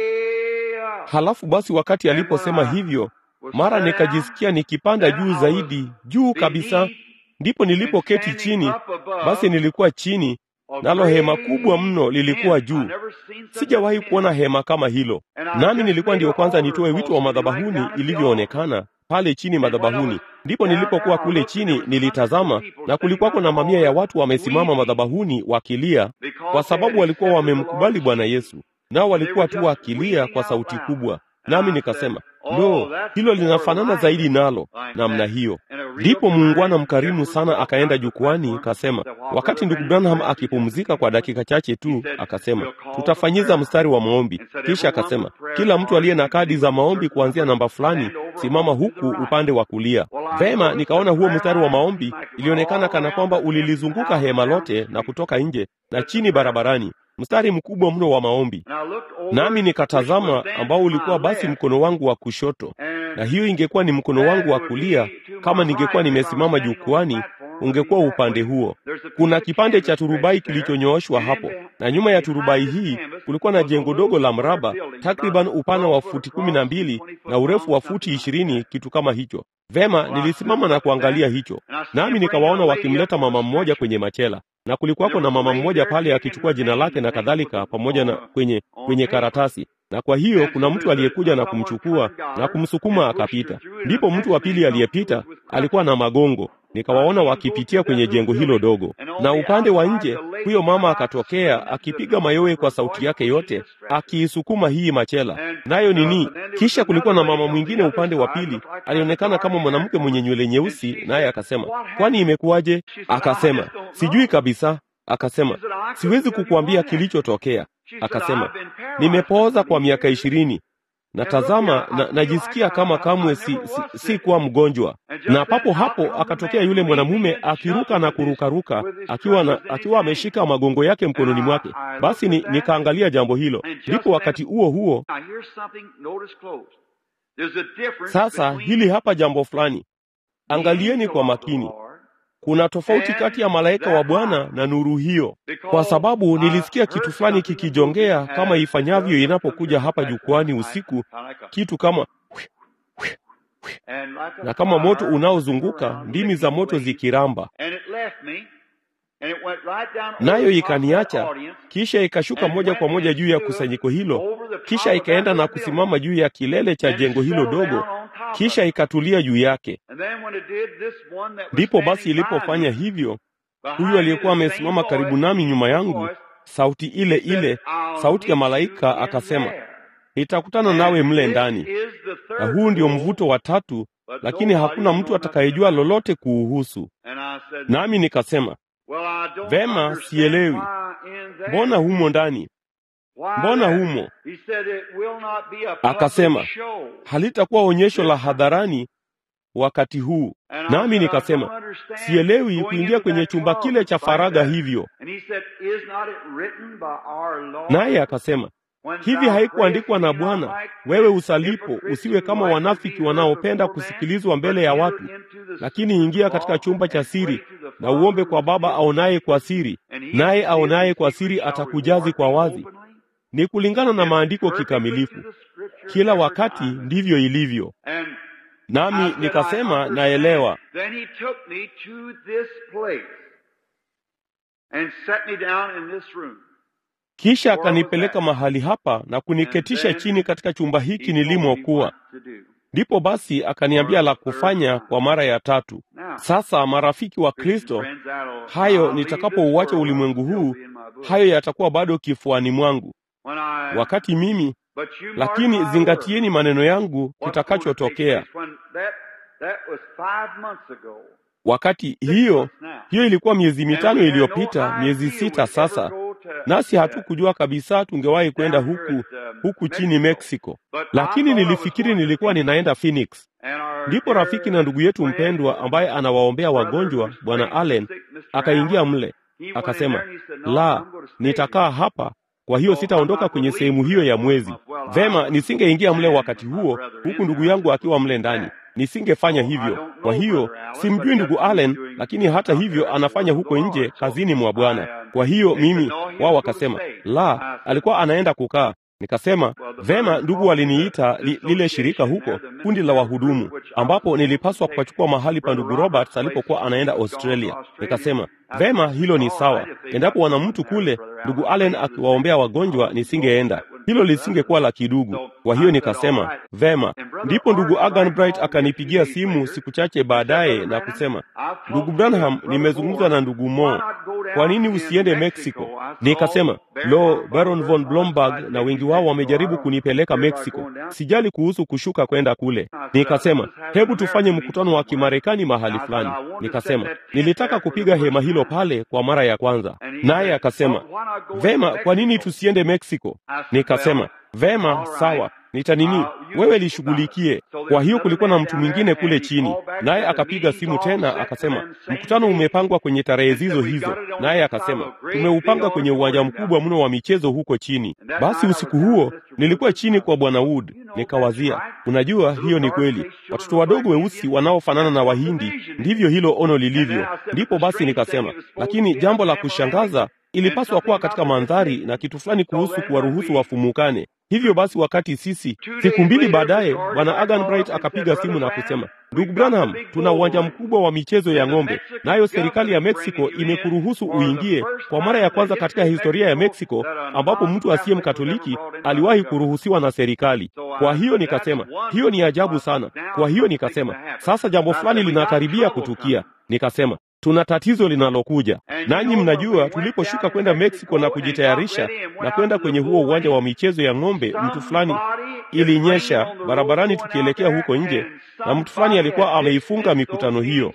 way up. Halafu basi wakati aliposema hivyo, mara nikajisikia nikipanda juu zaidi, juu kabisa. Ndipo nilipoketi chini, basi nilikuwa chini, nalo hema kubwa mno lilikuwa juu. Sijawahi kuona hema kama hilo, nami nilikuwa ndiyo kwanza nitoe wito wa madhabahuni ilivyoonekana pale chini madhabahuni. Ndipo nilipokuwa kule chini nilitazama, na kulikuwako na mamia ya watu wamesimama madhabahuni wakilia, kwa sababu walikuwa wamemkubali Bwana Yesu, nao walikuwa tu wakilia kwa sauti kubwa. Nami nikasema lo, hilo linafanana zaidi nalo namna hiyo. Ndipo muungwana mkarimu sana akaenda jukwani, akasema, wakati ndugu Branham akipumzika kwa dakika chache tu, akasema tutafanyiza mstari wa maombi. Kisha akasema kila mtu aliye na kadi za maombi kuanzia namba fulani, simama huku upande wa kulia. Vema, nikaona huo mstari wa maombi ilionekana kana kwamba ulilizunguka hema lote na kutoka nje na chini barabarani, mstari mkubwa mno wa maombi. Nami nikatazama ambao ulikuwa basi mkono wangu wa kushoto, na hiyo ingekuwa ni mkono wangu wa kulia. Kama ningekuwa nimesimama jukwani, ungekuwa upande huo. Kuna kipande cha turubai kilichonyooshwa hapo, na nyuma ya turubai hii kulikuwa na jengo dogo la mraba, takriban upana wa futi kumi na mbili na urefu wa futi ishirini, kitu kama hicho. Vema, nilisimama na kuangalia hicho, nami nikawaona wakimleta mama mmoja kwenye machela na kulikuwako na mama mmoja pale akichukua jina lake na kadhalika, pamoja na kwenye kwenye karatasi. Na kwa hiyo kuna mtu aliyekuja na kumchukua na kumsukuma akapita. Ndipo mtu wa pili aliyepita alikuwa na magongo, nikawaona wakipitia kwenye jengo hilo dogo, na upande wa nje huyo mama akatokea akipiga mayowe kwa sauti yake yote, akiisukuma hii machela nayo nini. Kisha kulikuwa na mama mwingine upande wa pili, alionekana kama mwanamke mwenye nywele nyeusi, naye akasema, kwani imekuwaje? Akasema, sijui kabisa. Akasema, siwezi kukuambia kilichotokea. Akasema, nimepooza kwa miaka ishirini na tazama na, najisikia kama kamwe si, si, si kuwa mgonjwa. Na papo hapo akatokea yule mwanamume akiruka na kurukaruka akiwa na, akiwa ameshika magongo yake mkononi mwake. Basi ni, nikaangalia jambo hilo. Ndipo wakati huo huo sasa, hili hapa jambo fulani, angalieni kwa makini. Kuna tofauti kati ya malaika wa Bwana na nuru hiyo, kwa sababu nilisikia kitu fulani kikijongea kama ifanyavyo inapokuja hapa jukwani usiku, kitu kama na kama moto unaozunguka, ndimi za moto zikiramba, nayo ikaniacha, kisha ikashuka moja kwa moja juu ya kusanyiko hilo, kisha ikaenda na kusimama juu ya kilele cha jengo hilo dogo, kisha ikatulia juu yake. Ndipo basi ilipofanya hivyo, huyu aliyekuwa amesimama karibu nami nyuma yangu, sauti ile ile, sauti ya malaika, akasema, nitakutana nawe mle ndani. Na huu ndio mvuto wa tatu, lakini hakuna mtu atakayejua lolote kuuhusu. Nami nikasema, vema, sielewi, mbona humo ndani mbona humo? Akasema halitakuwa onyesho la hadharani wakati huu. Nami nikasema sielewi kuingia kwenye chumba kile cha faragha hivyo. Naye akasema hivi, haikuandikwa na Bwana, wewe usalipo usiwe kama wanafiki wanaopenda kusikilizwa mbele ya watu, lakini ingia katika chumba cha siri na uombe kwa Baba aonaye kwa siri, naye aonaye kwa siri atakujazi kwa wazi. Ni kulingana na maandiko kikamilifu. Kila wakati ndivyo ilivyo. Nami nikasema naelewa. Kisha akanipeleka mahali hapa na kuniketisha chini katika chumba hiki nilimokuwa. Ndipo basi akaniambia la kufanya kwa mara ya tatu. Sasa marafiki wa Kristo, hayo nitakapouacha ulimwengu huu, hayo yatakuwa bado kifuani mwangu wakati mimi lakini zingatieni maneno yangu kitakachotokea wakati hiyo. Hiyo ilikuwa miezi mitano iliyopita, miezi sita sasa, nasi hatukujua kabisa tungewahi kwenda huku huku chini Mexico, lakini nilifikiri nilikuwa ninaenda Phoenix. Ndipo rafiki na ndugu yetu mpendwa ambaye anawaombea wagonjwa, Bwana Allen, akaingia mle, akasema, la, nitakaa hapa kwa hiyo sitaondoka kwenye sehemu hiyo ya mwezi. Vema, nisingeingia mle wakati huo, huku ndugu yangu akiwa mle ndani, nisingefanya hivyo. Kwa hiyo simjui ndugu Allen, lakini hata hivyo anafanya huko nje kazini mwa Bwana. Kwa hiyo mimi, wao wakasema, la, alikuwa anaenda kukaa Nikasema vema, ndugu waliniita li, lile shirika huko, kundi la wahudumu, ambapo nilipaswa kupachukua mahali pa ndugu Roberts alipokuwa anaenda Australia. Nikasema vema, hilo ni sawa. Endapo wana mtu kule, ndugu Allen akiwaombea wagonjwa, nisingeenda hilo lisingekuwa la kidugu. Kwa hiyo nikasema vema. Ndipo ndugu Agan Bright akanipigia simu siku chache baadaye na kusema, ndugu Branham, nimezungumza na ndugu Mo, kwa nini usiende Mexico? Nikasema lo, Baron von Blomberg na wengi wao wamejaribu kunipeleka Mexico, sijali kuhusu kushuka kwenda kule. Nikasema hebu tufanye mkutano wa Kimarekani mahali fulani. Nikasema nilitaka kupiga hema hilo pale kwa mara ya kwanza, naye akasema vema, kwa nini tusiende Mexico? Nikasema vema, sawa nitanini wewe lishughulikie. Kwa hiyo kulikuwa na mtu mwingine kule chini, naye akapiga simu tena akasema, mkutano umepangwa kwenye tarehe hizo hizo. Naye akasema tumeupanga kwenye uwanja mkubwa mno wa michezo huko chini. Basi usiku huo nilikuwa chini kwa bwana Wood, nikawazia, unajua, hiyo ni kweli, watoto wadogo weusi wanaofanana na Wahindi, ndivyo hilo ono lilivyo. Ndipo basi nikasema, lakini jambo la kushangaza ilipaswa kuwa katika mandhari na kitu fulani kuhusu kuwaruhusu wafumukane. Hivyo basi, wakati sisi siku mbili baadaye, bwana Agan Bright akapiga simu na kusema, ndugu Branham, tuna uwanja mkubwa wa michezo ya ng'ombe, nayo serikali ya Mexico imekuruhusu uingie kwa mara ya kwanza katika historia ya Mexico, ambapo mtu asiye mkatoliki aliwahi kuruhusiwa na serikali. Kwa hiyo nikasema, hiyo ni ajabu sana. Kwa hiyo nikasema, sasa jambo fulani linakaribia kutukia. Nikasema tuna tatizo linalokuja. Nanyi mnajua, tuliposhuka kwenda Mexico na kujitayarisha na kwenda kwenye huo uwanja wa michezo ya ng'ombe, mtu fulani, ilinyesha barabarani tukielekea huko nje, na mtu fulani alikuwa ameifunga mikutano hiyo,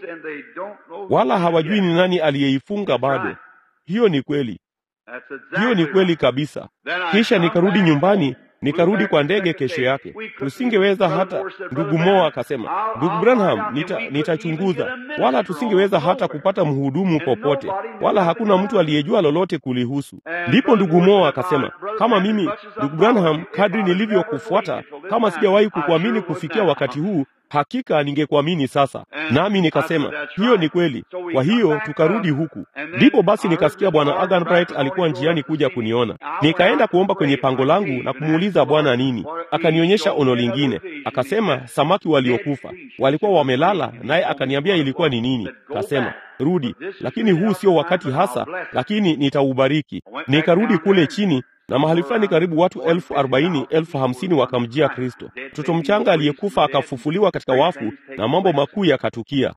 wala hawajui ni nani aliyeifunga bado. Hiyo ni kweli, hiyo ni kweli kabisa. Kisha nikarudi nyumbani nikarudi kwa ndege kesho yake. Tusingeweza hata, ndugu Moa akasema, ndugu Branham, nitachunguza nita wala tusingeweza hata kupata mhudumu popote, wala hakuna mtu aliyejua lolote kulihusu. Ndipo ndugu Moa akasema, kama mimi ndugu Branham, kadri nilivyokufuata, kama sijawahi kukuamini kufikia wakati huu hakika ningekuamini sasa. Nami nikasema hiyo ni kweli. Kwa hiyo tukarudi huku. Ndipo basi nikasikia bwana Agan Bright alikuwa njiani kuja kuniona. Nikaenda kuomba kwenye pango langu na kumuuliza Bwana nini. Akanionyesha ono lingine, akasema samaki waliokufa walikuwa wamelala, naye akaniambia ilikuwa ni nini. Kasema rudi, lakini huu sio wakati hasa, lakini nitaubariki. Nikarudi kule chini na mahali fulani karibu watu elfu arobaini elfu hamsini wakamjia Kristo. Mtoto mchanga aliyekufa akafufuliwa katika wafu na mambo makuu yakatukia.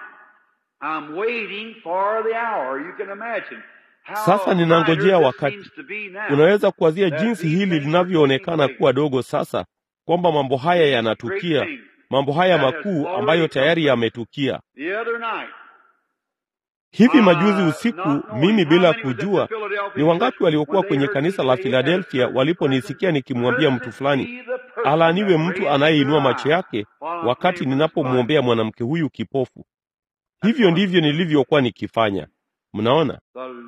Sasa ninangojea wakati. Unaweza kuwazia jinsi hili linavyoonekana kuwa dogo sasa, kwamba mambo haya yanatukia, mambo haya makuu ambayo tayari yametukia. Hivi majuzi usiku, mimi bila kujua, ni wangapi waliokuwa kwenye kanisa la Filadelfia waliponisikia nikimwambia mtu fulani, alaaniwe mtu anayeinua macho yake wakati ninapomwombea mwanamke huyu kipofu. Hivyo ndivyo nilivyokuwa nikifanya. Mnaona,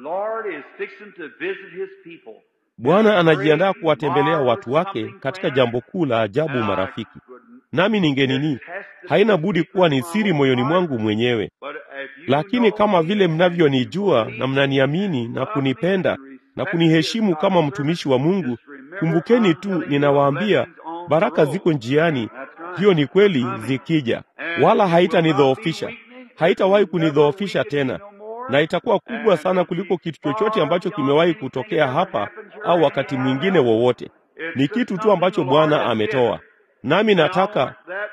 Bwana anajiandaa kuwatembelea watu wake katika jambo kuu la ajabu, marafiki. Nami ningenini, haina budi kuwa ni siri moyoni mwangu mwenyewe lakini kama vile mnavyonijua na mnaniamini na kunipenda na kuniheshimu kama mtumishi wa Mungu, kumbukeni tu, ninawaambia baraka ziko njiani. Hiyo ni kweli, zikija, wala haitanidhoofisha, haitawahi kunidhoofisha tena, na itakuwa kubwa sana kuliko kitu chochote ambacho kimewahi kutokea hapa au wakati mwingine wowote. Ni kitu tu ambacho Bwana ametoa, nami nataka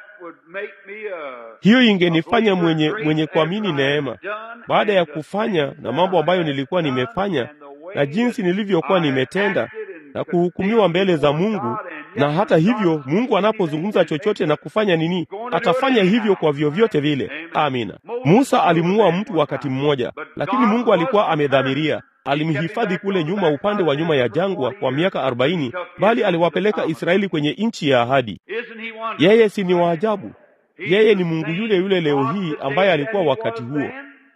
hiyo ingenifanya mwenye mwenye kuamini neema baada ya kufanya na mambo ambayo nilikuwa nimefanya na jinsi nilivyokuwa nimetenda na kuhukumiwa mbele za Mungu. Na hata hivyo, Mungu anapozungumza chochote na kufanya nini, atafanya hivyo kwa vyovyote vile. Amina. Musa alimuua mtu wakati mmoja, lakini Mungu alikuwa amedhamiria alimhifadhi kule nyuma upande wa nyuma ya jangwa kwa miaka arobaini, bali aliwapeleka Israeli kwenye nchi ya ahadi. Yeye si ni waajabu? Yeye ni Mungu yule yule leo hii ambaye alikuwa wakati huo.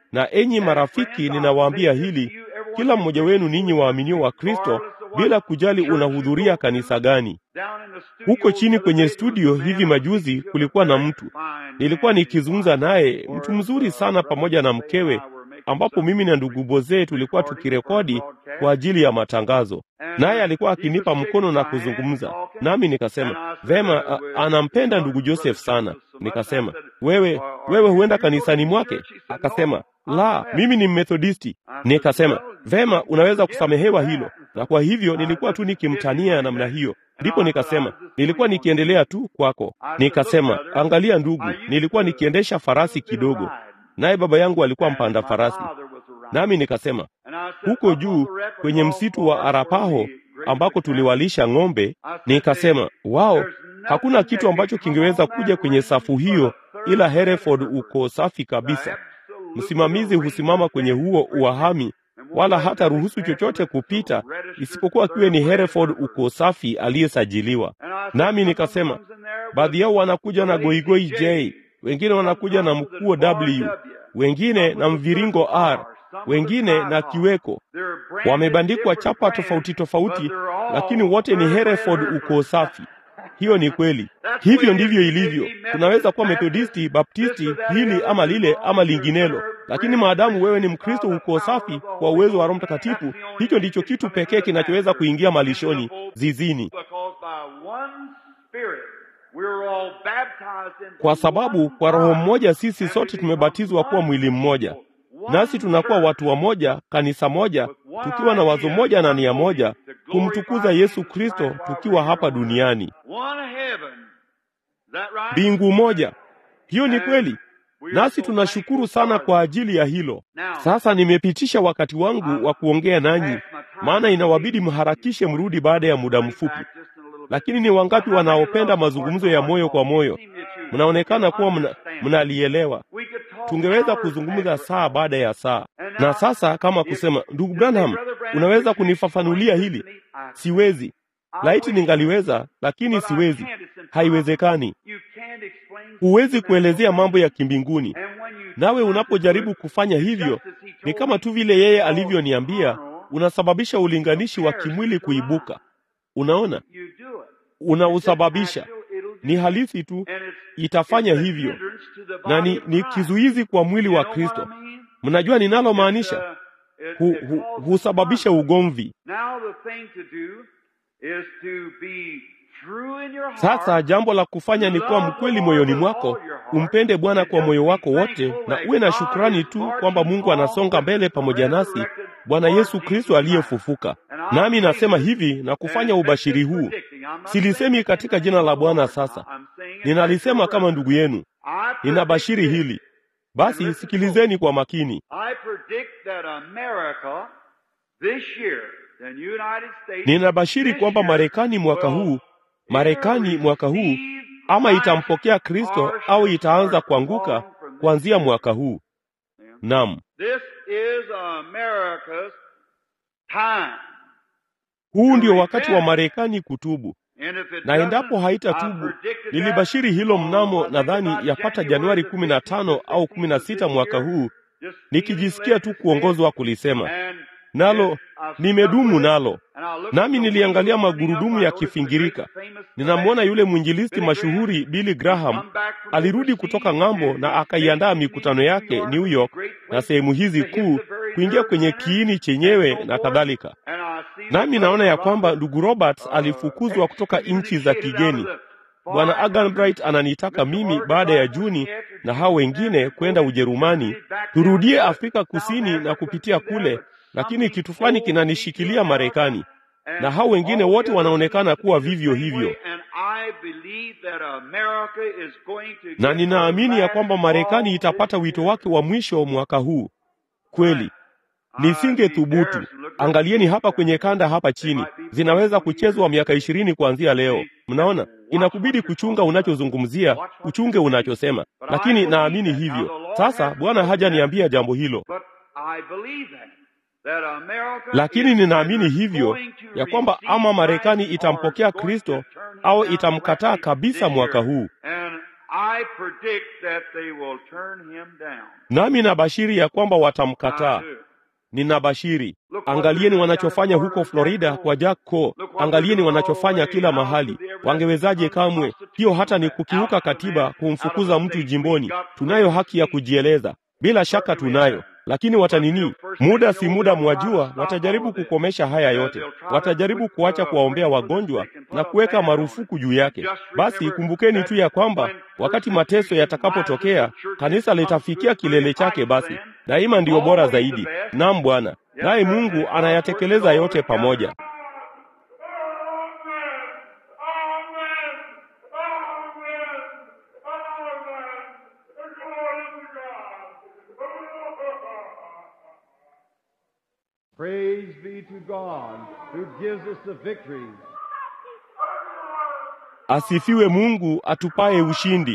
Na enyi marafiki, ninawaambia hili, kila mmoja wenu ninyi waaminio wa Kristo, bila kujali unahudhuria kanisa gani. Huko chini kwenye studio hivi majuzi kulikuwa na mtu, nilikuwa nikizungumza naye, mtu mzuri sana, pamoja na mkewe, ambapo mimi na ndugu Bozee tulikuwa tukirekodi kwa ajili ya matangazo, naye alikuwa akinipa mkono na kuzungumza nami. Nikasema vema, a, anampenda ndugu Joseph sana. Nikasema wewe, wewe huenda kanisani mwake? Akasema la, mimi ni Mmethodisti. Nikasema vema, unaweza kusamehewa hilo. Na kwa hivyo nilikuwa tu nikimtania namna hiyo. Ndipo nikasema nilikuwa nikiendelea tu kwako. Nikasema angalia ndugu, nilikuwa nikiendesha farasi kidogo, naye baba yangu alikuwa mpanda farasi. Nami nikasema huko juu kwenye msitu wa Arapaho ambako tuliwalisha ng'ombe, nikasema wao, hakuna kitu ambacho kingeweza kuja kwenye safu hiyo ila Hereford uko safi kabisa. Msimamizi husimama kwenye huo uahami wala hata ruhusu chochote kupita isipokuwa kiwe ni Hereford uko safi aliyesajiliwa. Nami nikasema baadhi yao wanakuja na goigoi J, wengine wanakuja na mkuo W, wengine na mviringo R, wengine na kiweko. Wamebandikwa chapa tofauti tofauti, lakini wote ni Hereford uko safi. Hiyo ni kweli. Hivyo ndivyo ilivyo. Tunaweza kuwa Methodisti, Baptisti, hili ama lile ama linginelo, lakini maadamu wewe ni Mkristo uko safi kwa uwezo wa Roho Mtakatifu, hicho ndicho kitu pekee kinachoweza kuingia malishoni, zizini, kwa sababu kwa Roho mmoja sisi sote tumebatizwa kuwa mwili mmoja, nasi tunakuwa watu wa moja, kanisa moja, tukiwa na wazo moja na nia moja, kumtukuza Yesu Kristo tukiwa hapa duniani. Mbingu moja. Hiyo ni kweli, nasi tunashukuru sana kwa ajili ya hilo. Sasa nimepitisha wakati wangu wa kuongea nanyi, maana inawabidi mharakishe mrudi baada ya muda mfupi. Lakini ni wangapi wanaopenda mazungumzo ya moyo kwa moyo? Mnaonekana kuwa mna, mnalielewa. Tungeweza kuzungumza saa baada ya saa. Na sasa kama kusema, ndugu Branham, unaweza kunifafanulia hili? Siwezi. Laiti ningaliweza, lakini siwezi. Haiwezekani. Huwezi kuelezea mambo ya kimbinguni, nawe unapojaribu kufanya hivyo, ni kama tu vile yeye alivyoniambia, unasababisha ulinganishi wa kimwili kuibuka. Unaona, unausababisha. Ni halisi tu, itafanya hivyo, na ni, ni kizuizi kwa mwili wa Kristo. Mnajua ninalomaanisha? Hu, hu, husababisha ugomvi. Sasa jambo la kufanya ni kuwa mkweli moyoni mwako, umpende Bwana kwa moyo wako wote, na uwe na shukrani tu kwamba Mungu anasonga mbele pamoja nasi, Bwana Yesu Kristo aliyefufuka. Nami nasema hivi na kufanya ubashiri huu, silisemi katika jina la Bwana. Sasa ninalisema kama ndugu yenu, ninabashiri hili. Basi sikilizeni kwa makini. Ninabashiri kwamba Marekani mwaka huu Marekani mwaka huu ama itampokea Kristo au itaanza kuanguka kuanzia mwaka huu. Naam, huu ndio wakati wa Marekani kutubu, na endapo haitatubu, nilibashiri hilo mnamo nadhani yapata Januari kumi na tano au kumi na sita mwaka huu, nikijisikia tu kuongozwa kulisema nalo nimedumu nalo. Nami niliangalia magurudumu yakifingirika. Ninamwona yule mwinjilisti mashuhuri Billy Graham alirudi kutoka ng'ambo na akaiandaa mikutano yake New York na sehemu hizi kuu kuingia kwenye kiini chenyewe na kadhalika. Nami naona ya kwamba ndugu Roberts alifukuzwa kutoka nchi za kigeni. Bwana Aganbright ananitaka mimi baada ya Juni na hao wengine kwenda Ujerumani, turudie Afrika Kusini na kupitia kule lakini kitu fulani kinanishikilia Marekani, na hao wengine wote wanaonekana kuwa vivyo hivyo, na ninaamini ya kwamba Marekani itapata wito wake wa mwisho mwaka huu. Kweli nisinge thubutu. Angalieni hapa kwenye kanda hapa chini, zinaweza kuchezwa miaka ishirini kuanzia leo. Mnaona, inakubidi kuchunga unachozungumzia, uchunge unachosema, lakini naamini hivyo. Sasa Bwana hajaniambia jambo hilo lakini ninaamini hivyo ya kwamba ama Marekani itampokea Kristo au itamkataa kabisa mwaka huu. I predict that they will turn him down. nami nabashiri ya kwamba I watamkataa. do. Ninabashiri. Angalieni wanachofanya huko Florida kwa Jack Coe. Angalieni wanachofanya kila mahali. Wangewezaje kamwe? Hiyo hata ni kukiuka katiba, kumfukuza mtu jimboni. Tunayo haki ya kujieleza, bila shaka tunayo, lakini watanini? Muda si muda, mwajua, watajaribu kukomesha haya yote. Watajaribu kuacha kuwaombea wagonjwa na kuweka marufuku juu yake. Basi kumbukeni tu ya kwamba wakati mateso yatakapotokea, kanisa litafikia kilele chake. Basi daima ndiyo bora zaidi. Naam Bwana, naye Mungu anayatekeleza yote pamoja. Praise be to God who gives us the victory. Asifiwe Mungu atupaye ushindi.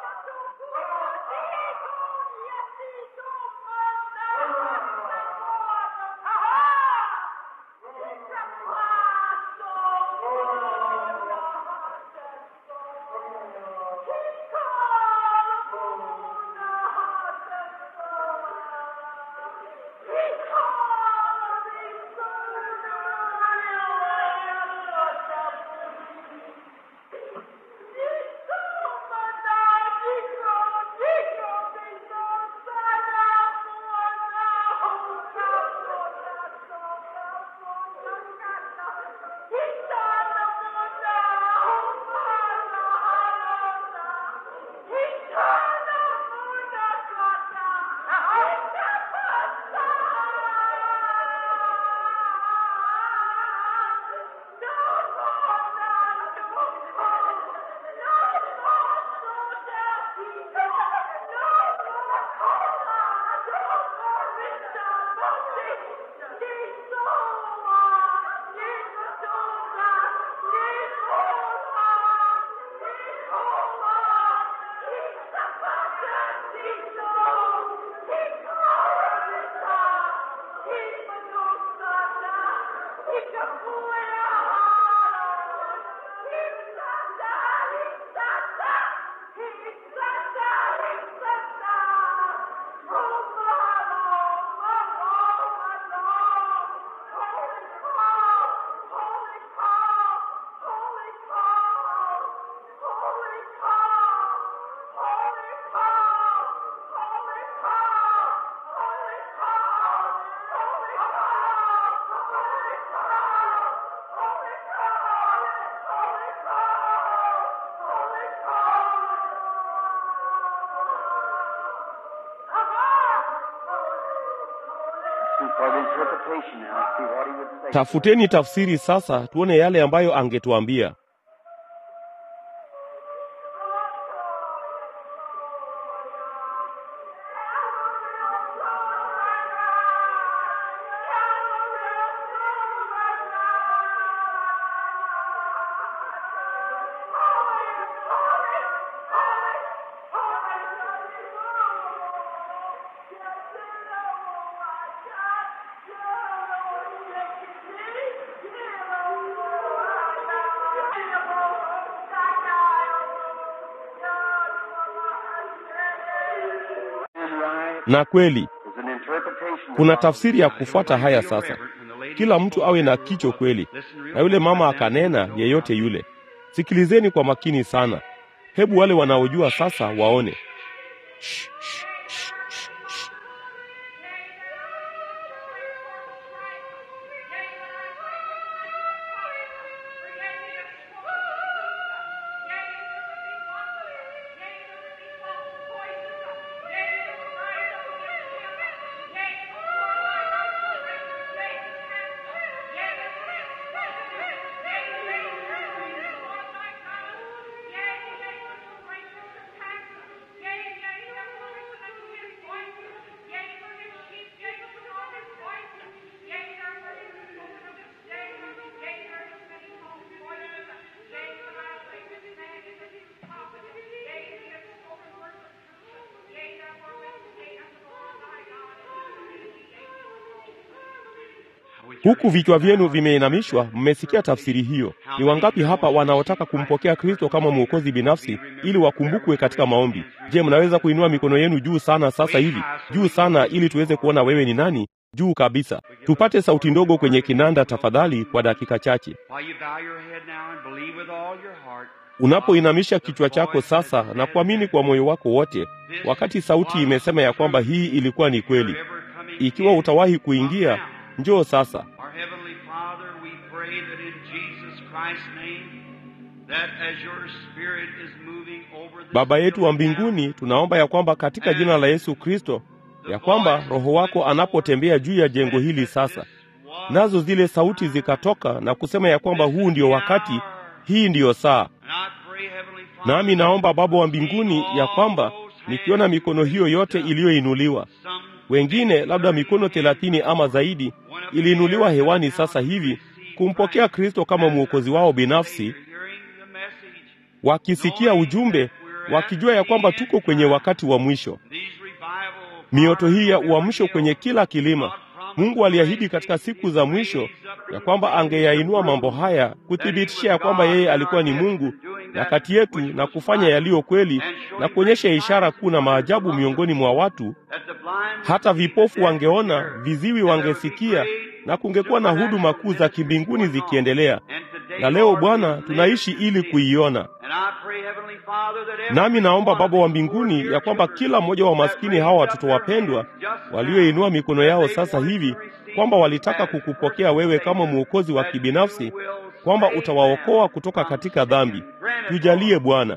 for the interpretation now, see what he would say. Tafuteni tafsiri sasa, tuone yale ambayo angetuambia. And right Na kweli is an interpretation. kuna tafsiri ya kufuata haya sasa. Kila mtu awe na kicho kweli. Na yule mama akanena, yeyote yule. Sikilizeni kwa makini sana. Hebu wale wanaojua sasa waone. Shh, shh, shh, shh, shh. Huku vichwa vyenu vimeinamishwa, mmesikia tafsiri hiyo. Ni wangapi hapa wanaotaka kumpokea Kristo kama mwokozi binafsi ili wakumbukwe katika maombi? Je, mnaweza kuinua mikono yenu juu sana sasa hivi, juu sana, ili tuweze kuona wewe ni nani? Juu kabisa. Tupate sauti ndogo kwenye kinanda tafadhali, kwa dakika chache. While you bow your head now and believe with all your heart, Unapoinamisha kichwa chako sasa na kuamini kwa moyo wako wote, wakati sauti imesema ya kwamba hii ilikuwa ni kweli. ever coming Ikiwa utawahi kuingia, njoo sasa. Our Heavenly Father, we pray that in Jesus Christ's name, that as your Spirit is moving over the Baba yetu wa mbinguni, tunaomba ya kwamba katika jina la Yesu Kristo, ya kwamba Roho wako anapotembea juu ya jengo hili sasa, nazo zile sauti zikatoka na kusema ya kwamba huu ndio wakati, hii ndiyo saa. Nami naomba Baba wa mbinguni ya kwamba nikiona mikono hiyo yote iliyoinuliwa, wengine labda mikono thelathini ama zaidi iliinuliwa hewani sasa hivi kumpokea Kristo kama mwokozi wao binafsi, wakisikia ujumbe, wakijua ya kwamba tuko kwenye wakati wa mwisho. Mioto hii ya uamsho kwenye kila kilima, Mungu aliahidi katika siku za mwisho ya kwamba angeyainua mambo haya kuthibitisha ya kwamba yeye alikuwa ni Mungu na kati yetu na kufanya yaliyo kweli na kuonyesha ishara kuu na maajabu miongoni mwa watu, hata vipofu wangeona, viziwi wangesikia, na kungekuwa na huduma kuu za kimbinguni zikiendelea. Na leo Bwana, tunaishi ili kuiona. Nami naomba Baba wa mbinguni ya kwamba kila mmoja wa maskini hawa watoto wapendwa walioinua mikono yao sasa hivi kwamba walitaka kukupokea wewe kama mwokozi wa kibinafsi, kwamba utawaokoa kutoka katika dhambi. Tujalie Bwana.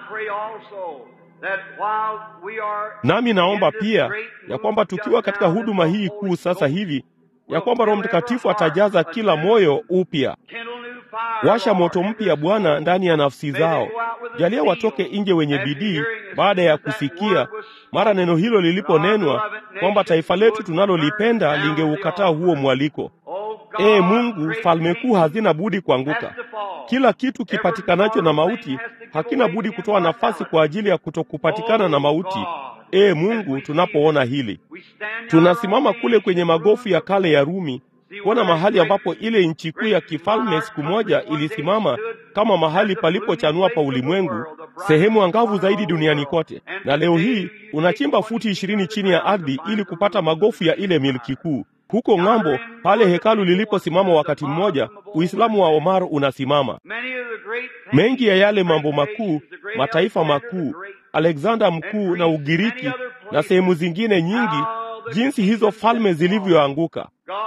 Nami naomba pia ya kwamba tukiwa katika huduma hii kuu sasa hivi, ya kwamba Roho Mtakatifu atajaza kila moyo upya. Washa moto mpya Bwana ndani ya nafsi zao. Jalia watoke nje wenye bidii baada ya kusikia mara neno hilo liliponenwa kwamba taifa letu tunalolipenda lingeukataa huo mwaliko. Ee Mungu, falme kuu hazina budi kuanguka. Kila kitu kipatikanacho na mauti hakina budi kutoa nafasi kwa ajili ya kutokupatikana na mauti. Ee Mungu, tunapoona hili, tunasimama kule kwenye magofu ya kale ya Rumi kuona mahali ambapo ile nchi kuu ya kifalme siku moja ilisimama kama mahali palipochanua pa ulimwengu, sehemu angavu zaidi duniani kote. Na leo hii unachimba futi ishirini chini ya ardhi ili kupata magofu ya ile milki kuu. Huko ng'ambo, pale hekalu liliposimama wakati mmoja, Uislamu wa Omar unasimama. Mengi ya yale mambo makuu, mataifa makuu, Alexander mkuu na Ugiriki na sehemu zingine nyingi, jinsi hizo falme zilivyoanguka.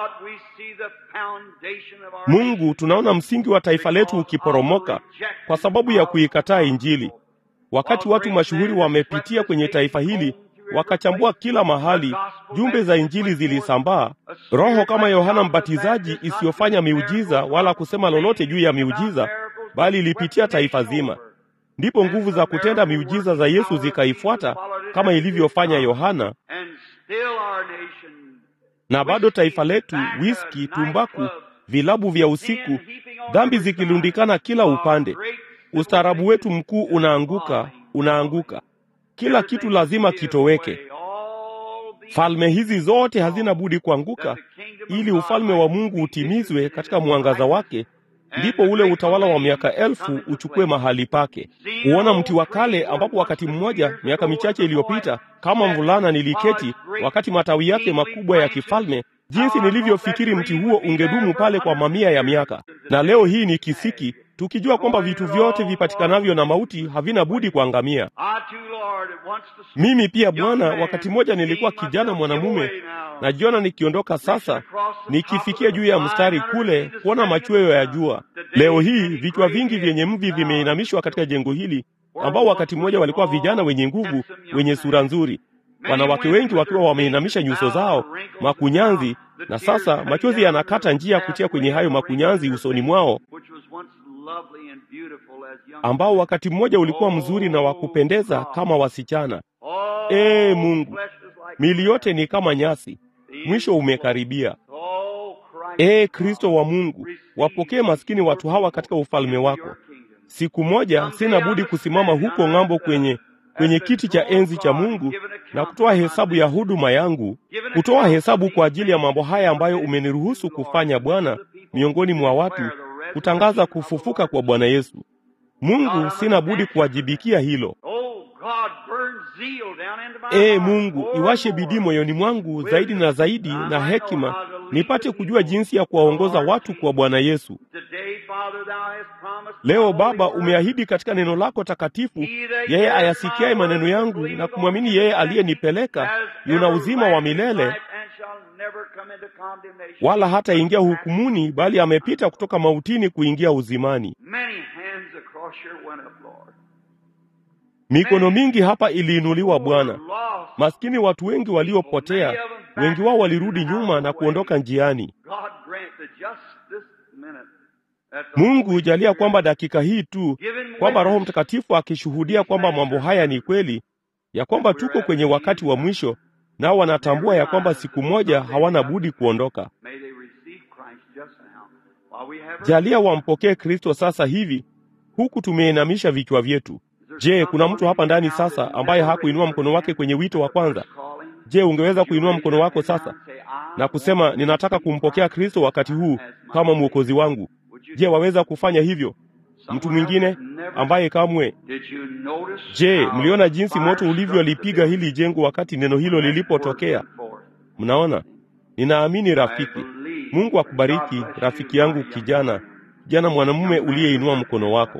Mungu, tunaona msingi wa taifa letu ukiporomoka kwa sababu ya kuikataa Injili. Wakati watu mashuhuri wamepitia kwenye taifa hili wakachambua kila mahali, jumbe za Injili zilisambaa. Roho kama Yohana Mbatizaji isiyofanya miujiza wala kusema lolote juu ya miujiza, bali ilipitia taifa zima. Ndipo nguvu za kutenda miujiza za Yesu zikaifuata kama ilivyofanya Yohana, na bado taifa letu, wiski, tumbaku, vilabu vya usiku, dhambi zikilundikana kila upande. Ustaarabu wetu mkuu unaanguka, unaanguka. Kila kitu lazima kitoweke. Falme hizi zote hazina budi kuanguka ili ufalme wa Mungu utimizwe katika mwangaza wake. Ndipo ule utawala wa miaka elfu uchukue mahali pake. Huona mti wa kale ambapo wakati mmoja miaka michache iliyopita, kama mvulana niliketi wakati matawi yake makubwa ya kifalme, jinsi nilivyofikiri mti huo ungedumu pale kwa mamia ya miaka. Na leo hii ni kisiki, tukijua kwamba vitu vyote vipatikanavyo na mauti havina budi kuangamia. Mimi pia Bwana, wakati mmoja nilikuwa kijana mwanamume, najiona nikiondoka sasa, nikifikia juu ya mstari kule kuona machweo ya jua. Leo hii vichwa vingi vyenye mvi vimeinamishwa katika jengo hili, ambao wakati mmoja walikuwa vijana wenye nguvu, wenye sura nzuri, wanawake wengi wakiwa wameinamisha nyuso zao makunyanzi, na sasa machozi yanakata njia kutia kwenye hayo makunyanzi usoni mwao ambao wakati mmoja ulikuwa mzuri na wa kupendeza kama wasichana. Ee Mungu, mili yote ni kama nyasi, mwisho umekaribia. Ee Kristo wa Mungu, wapokee maskini watu hawa katika ufalme wako. Siku moja sina budi kusimama huko ng'ambo kwenye kwenye kiti cha enzi cha Mungu na kutoa hesabu ya huduma yangu, kutoa hesabu kwa ajili ya mambo haya ambayo umeniruhusu kufanya Bwana miongoni mwa watu, kutangaza kufufuka kwa Bwana Yesu. Mungu, sina budi kuwajibikia hilo. Ee Mungu, iwashe bidii moyoni mwangu zaidi na zaidi na hekima, nipate kujua jinsi ya kuwaongoza watu kwa Bwana Yesu. Leo Baba, umeahidi katika neno lako takatifu, yeye ayasikiaye maneno yangu na kumwamini yeye aliyenipeleka yuna uzima wa milele, wala hataingia hukumuni, bali amepita kutoka mautini kuingia uzimani. Mikono mingi hapa iliinuliwa Bwana. Maskini watu wengi waliopotea, wengi wao walirudi nyuma na kuondoka njiani. Mungu jalia kwamba dakika hii tu, kwamba Roho Mtakatifu akishuhudia kwamba mambo haya ni kweli, ya kwamba tuko kwenye wakati wa mwisho, nao wanatambua ya kwamba siku moja hawana budi kuondoka. Jalia wampokee Kristo sasa hivi, huku tumeinamisha vichwa vyetu. Je, kuna mtu hapa ndani sasa ambaye hakuinua mkono wake kwenye wito wa kwanza? Je, ungeweza kuinua mkono wako sasa na kusema ninataka kumpokea Kristo wakati huu kama mwokozi wangu? Je, waweza kufanya hivyo? Mtu mwingine ambaye kamwe. Je, mliona jinsi moto ulivyolipiga hili jengo wakati neno hilo lilipotokea? Mnaona, ninaamini rafiki. Mungu akubariki rafiki yangu, kijana kijana mwanamume uliyeinua mkono wako.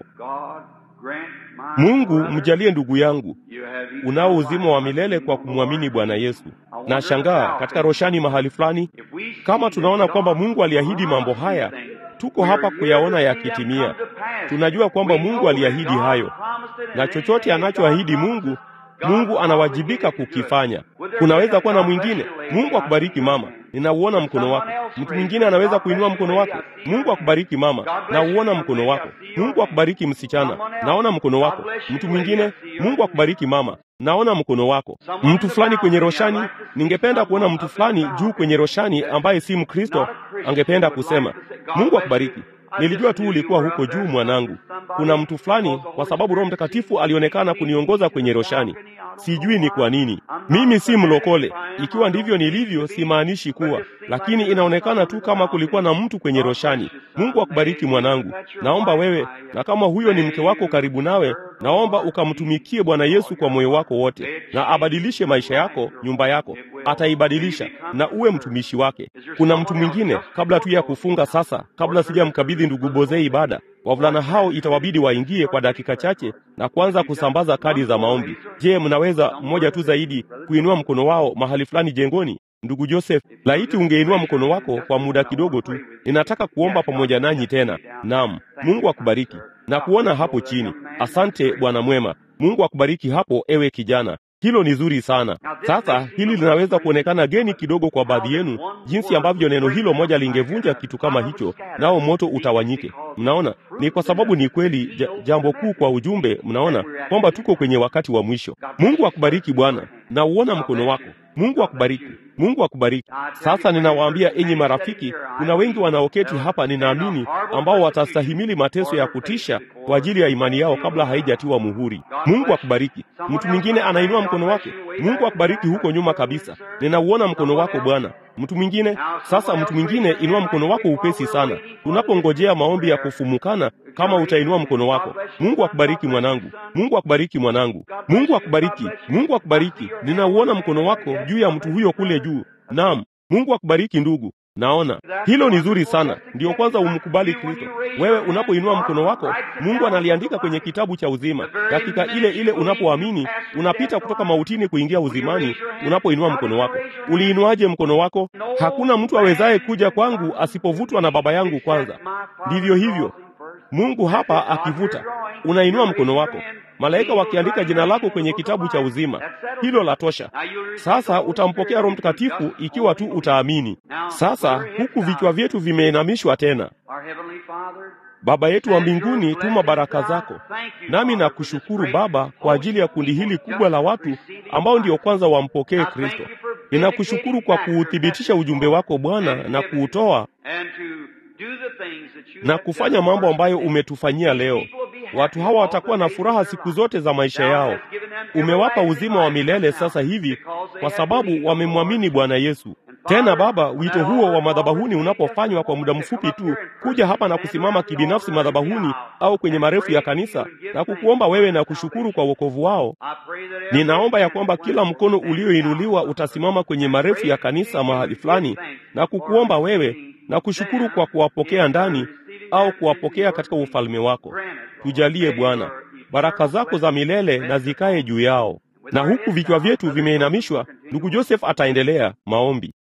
Mungu mjalie ndugu yangu, unao uzima wa milele kwa kumwamini Bwana Yesu. Na shangaa katika roshani mahali fulani, kama tunaona kwamba Mungu aliahidi mambo haya, tuko hapa kuyaona yakitimia. Tunajua kwamba Mungu aliahidi hayo, na chochote anachoahidi Mungu, Mungu anawajibika kukifanya. Kunaweza kuwa na mwingine. Mungu akubariki mama, ninauona mkono wako. Mtu mwingine anaweza kuinua mkono wako. Mungu akubariki mama, nauona mkono wako. Mungu akubariki msichana, naona mkono wako. Mtu mwingine, Mungu akubariki mama, naona mkono wako. Mtu fulani kwenye roshani, ningependa kuona mtu fulani juu kwenye roshani ambaye si Mkristo, angependa kusema Mungu akubariki. Nilijua tu ulikuwa huko juu mwanangu. Kuna mtu fulani, kwa sababu Roho Mtakatifu alionekana kuniongoza kwenye roshani. Sijui ni kwa nini. Mimi si mlokole. Ikiwa ndivyo nilivyo, simaanishi kuwa, lakini inaonekana tu kama kulikuwa na mtu kwenye roshani. Mungu akubariki mwanangu. Naomba wewe, na kama huyo ni mke wako karibu nawe, naomba ukamtumikie Bwana Yesu kwa moyo wako wote, na abadilishe maisha yako, nyumba yako ataibadilisha, na uwe mtumishi wake. Kuna mtu mwingine, kabla tu ya kufunga sasa, kabla sijamkabidhi ndugu Bozei ibada, wavulana hao itawabidi waingie kwa dakika chache na kuanza kusambaza kadi za maombi. Je, mnaweza mmoja tu zaidi kuinua mkono wao mahali fulani jengoni? Ndugu Joseph, laiti ungeinua mkono wako kwa muda kidogo tu. Ninataka kuomba pamoja nanyi tena. Naam, Mungu akubariki na kuona hapo chini. Asante Bwana mwema. Mungu akubariki hapo, ewe kijana. Hilo ni zuri sana. Sasa hili linaweza kuonekana geni kidogo kwa baadhi yenu, jinsi ambavyo neno hilo moja lingevunja kitu kama hicho, nao moto utawanyike. Mnaona, ni kwa sababu ni kweli ja, jambo kuu kwa ujumbe. Mnaona kwamba tuko kwenye wakati wa mwisho. Mungu akubariki Bwana, na uona mkono wako. Mungu akubariki. Mungu akubariki. Sasa ninawaambia enyi marafiki, kuna wengi wanaoketi hapa, ninaamini, ambao watastahimili mateso ya kutisha kwa ajili ya imani yao kabla haijatiwa muhuri. Mungu akubariki. Mtu mwingine anainua mkono wake. Mungu akubariki huko nyuma kabisa. Ninauona mkono wako Bwana. Mtu mwingine sasa, mtu mwingine inua mkono wako upesi sana, tunapongojea maombi ya kufumukana. Kama utainua mkono wako, Mungu akubariki mwanangu. Mungu akubariki mwanangu. Mungu akubariki. Mungu akubariki. Ninauona mkono wako juu ya mtu huyo kule juu. Naam, Mungu akubariki ndugu. Naona hilo ni zuri sana. Ndiyo kwanza umkubali Kristo. Wewe unapoinua mkono wako, Mungu analiandika kwenye kitabu cha uzima. Dakika ile ile unapoamini, unapita kutoka mautini kuingia uzimani. Unapoinua mkono wako, uliinuaje mkono wako? Hakuna mtu awezaye kuja kwangu asipovutwa na Baba yangu kwanza. Ndivyo hivyo, Mungu hapa akivuta, unainua mkono wako, malaika wakiandika jina lako kwenye kitabu cha uzima. Hilo la tosha. Sasa utampokea Roho Mtakatifu ikiwa tu utaamini. Sasa huku vichwa vyetu vimeinamishwa tena. Baba yetu wa mbinguni, tuma baraka zako. Nami nakushukuru Baba kwa ajili ya kundi hili kubwa la watu ambao ndio kwanza wampokee Kristo. Ninakushukuru kwa kuuthibitisha ujumbe wako Bwana na kuutoa na kufanya mambo ambayo umetufanyia leo. Watu hawa watakuwa na furaha siku zote za maisha yao. umewapa uzima wa milele sasa hivi kwa sababu wamemwamini Bwana Yesu. Tena Baba, wito huo wa madhabahuni unapofanywa kwa muda mfupi tu, kuja hapa na kusimama kibinafsi madhabahuni au kwenye marefu ya kanisa na kukuomba wewe na kushukuru kwa wokovu wao, ninaomba ya kwamba kila mkono ulioinuliwa utasimama kwenye marefu ya kanisa mahali fulani na kukuomba wewe na kushukuru kwa kuwapokea ndani au kuwapokea katika ufalme wako. Tujalie Bwana, baraka zako za milele na zikae juu yao. Na huku vichwa vyetu vimeinamishwa, ndugu Joseph ataendelea maombi.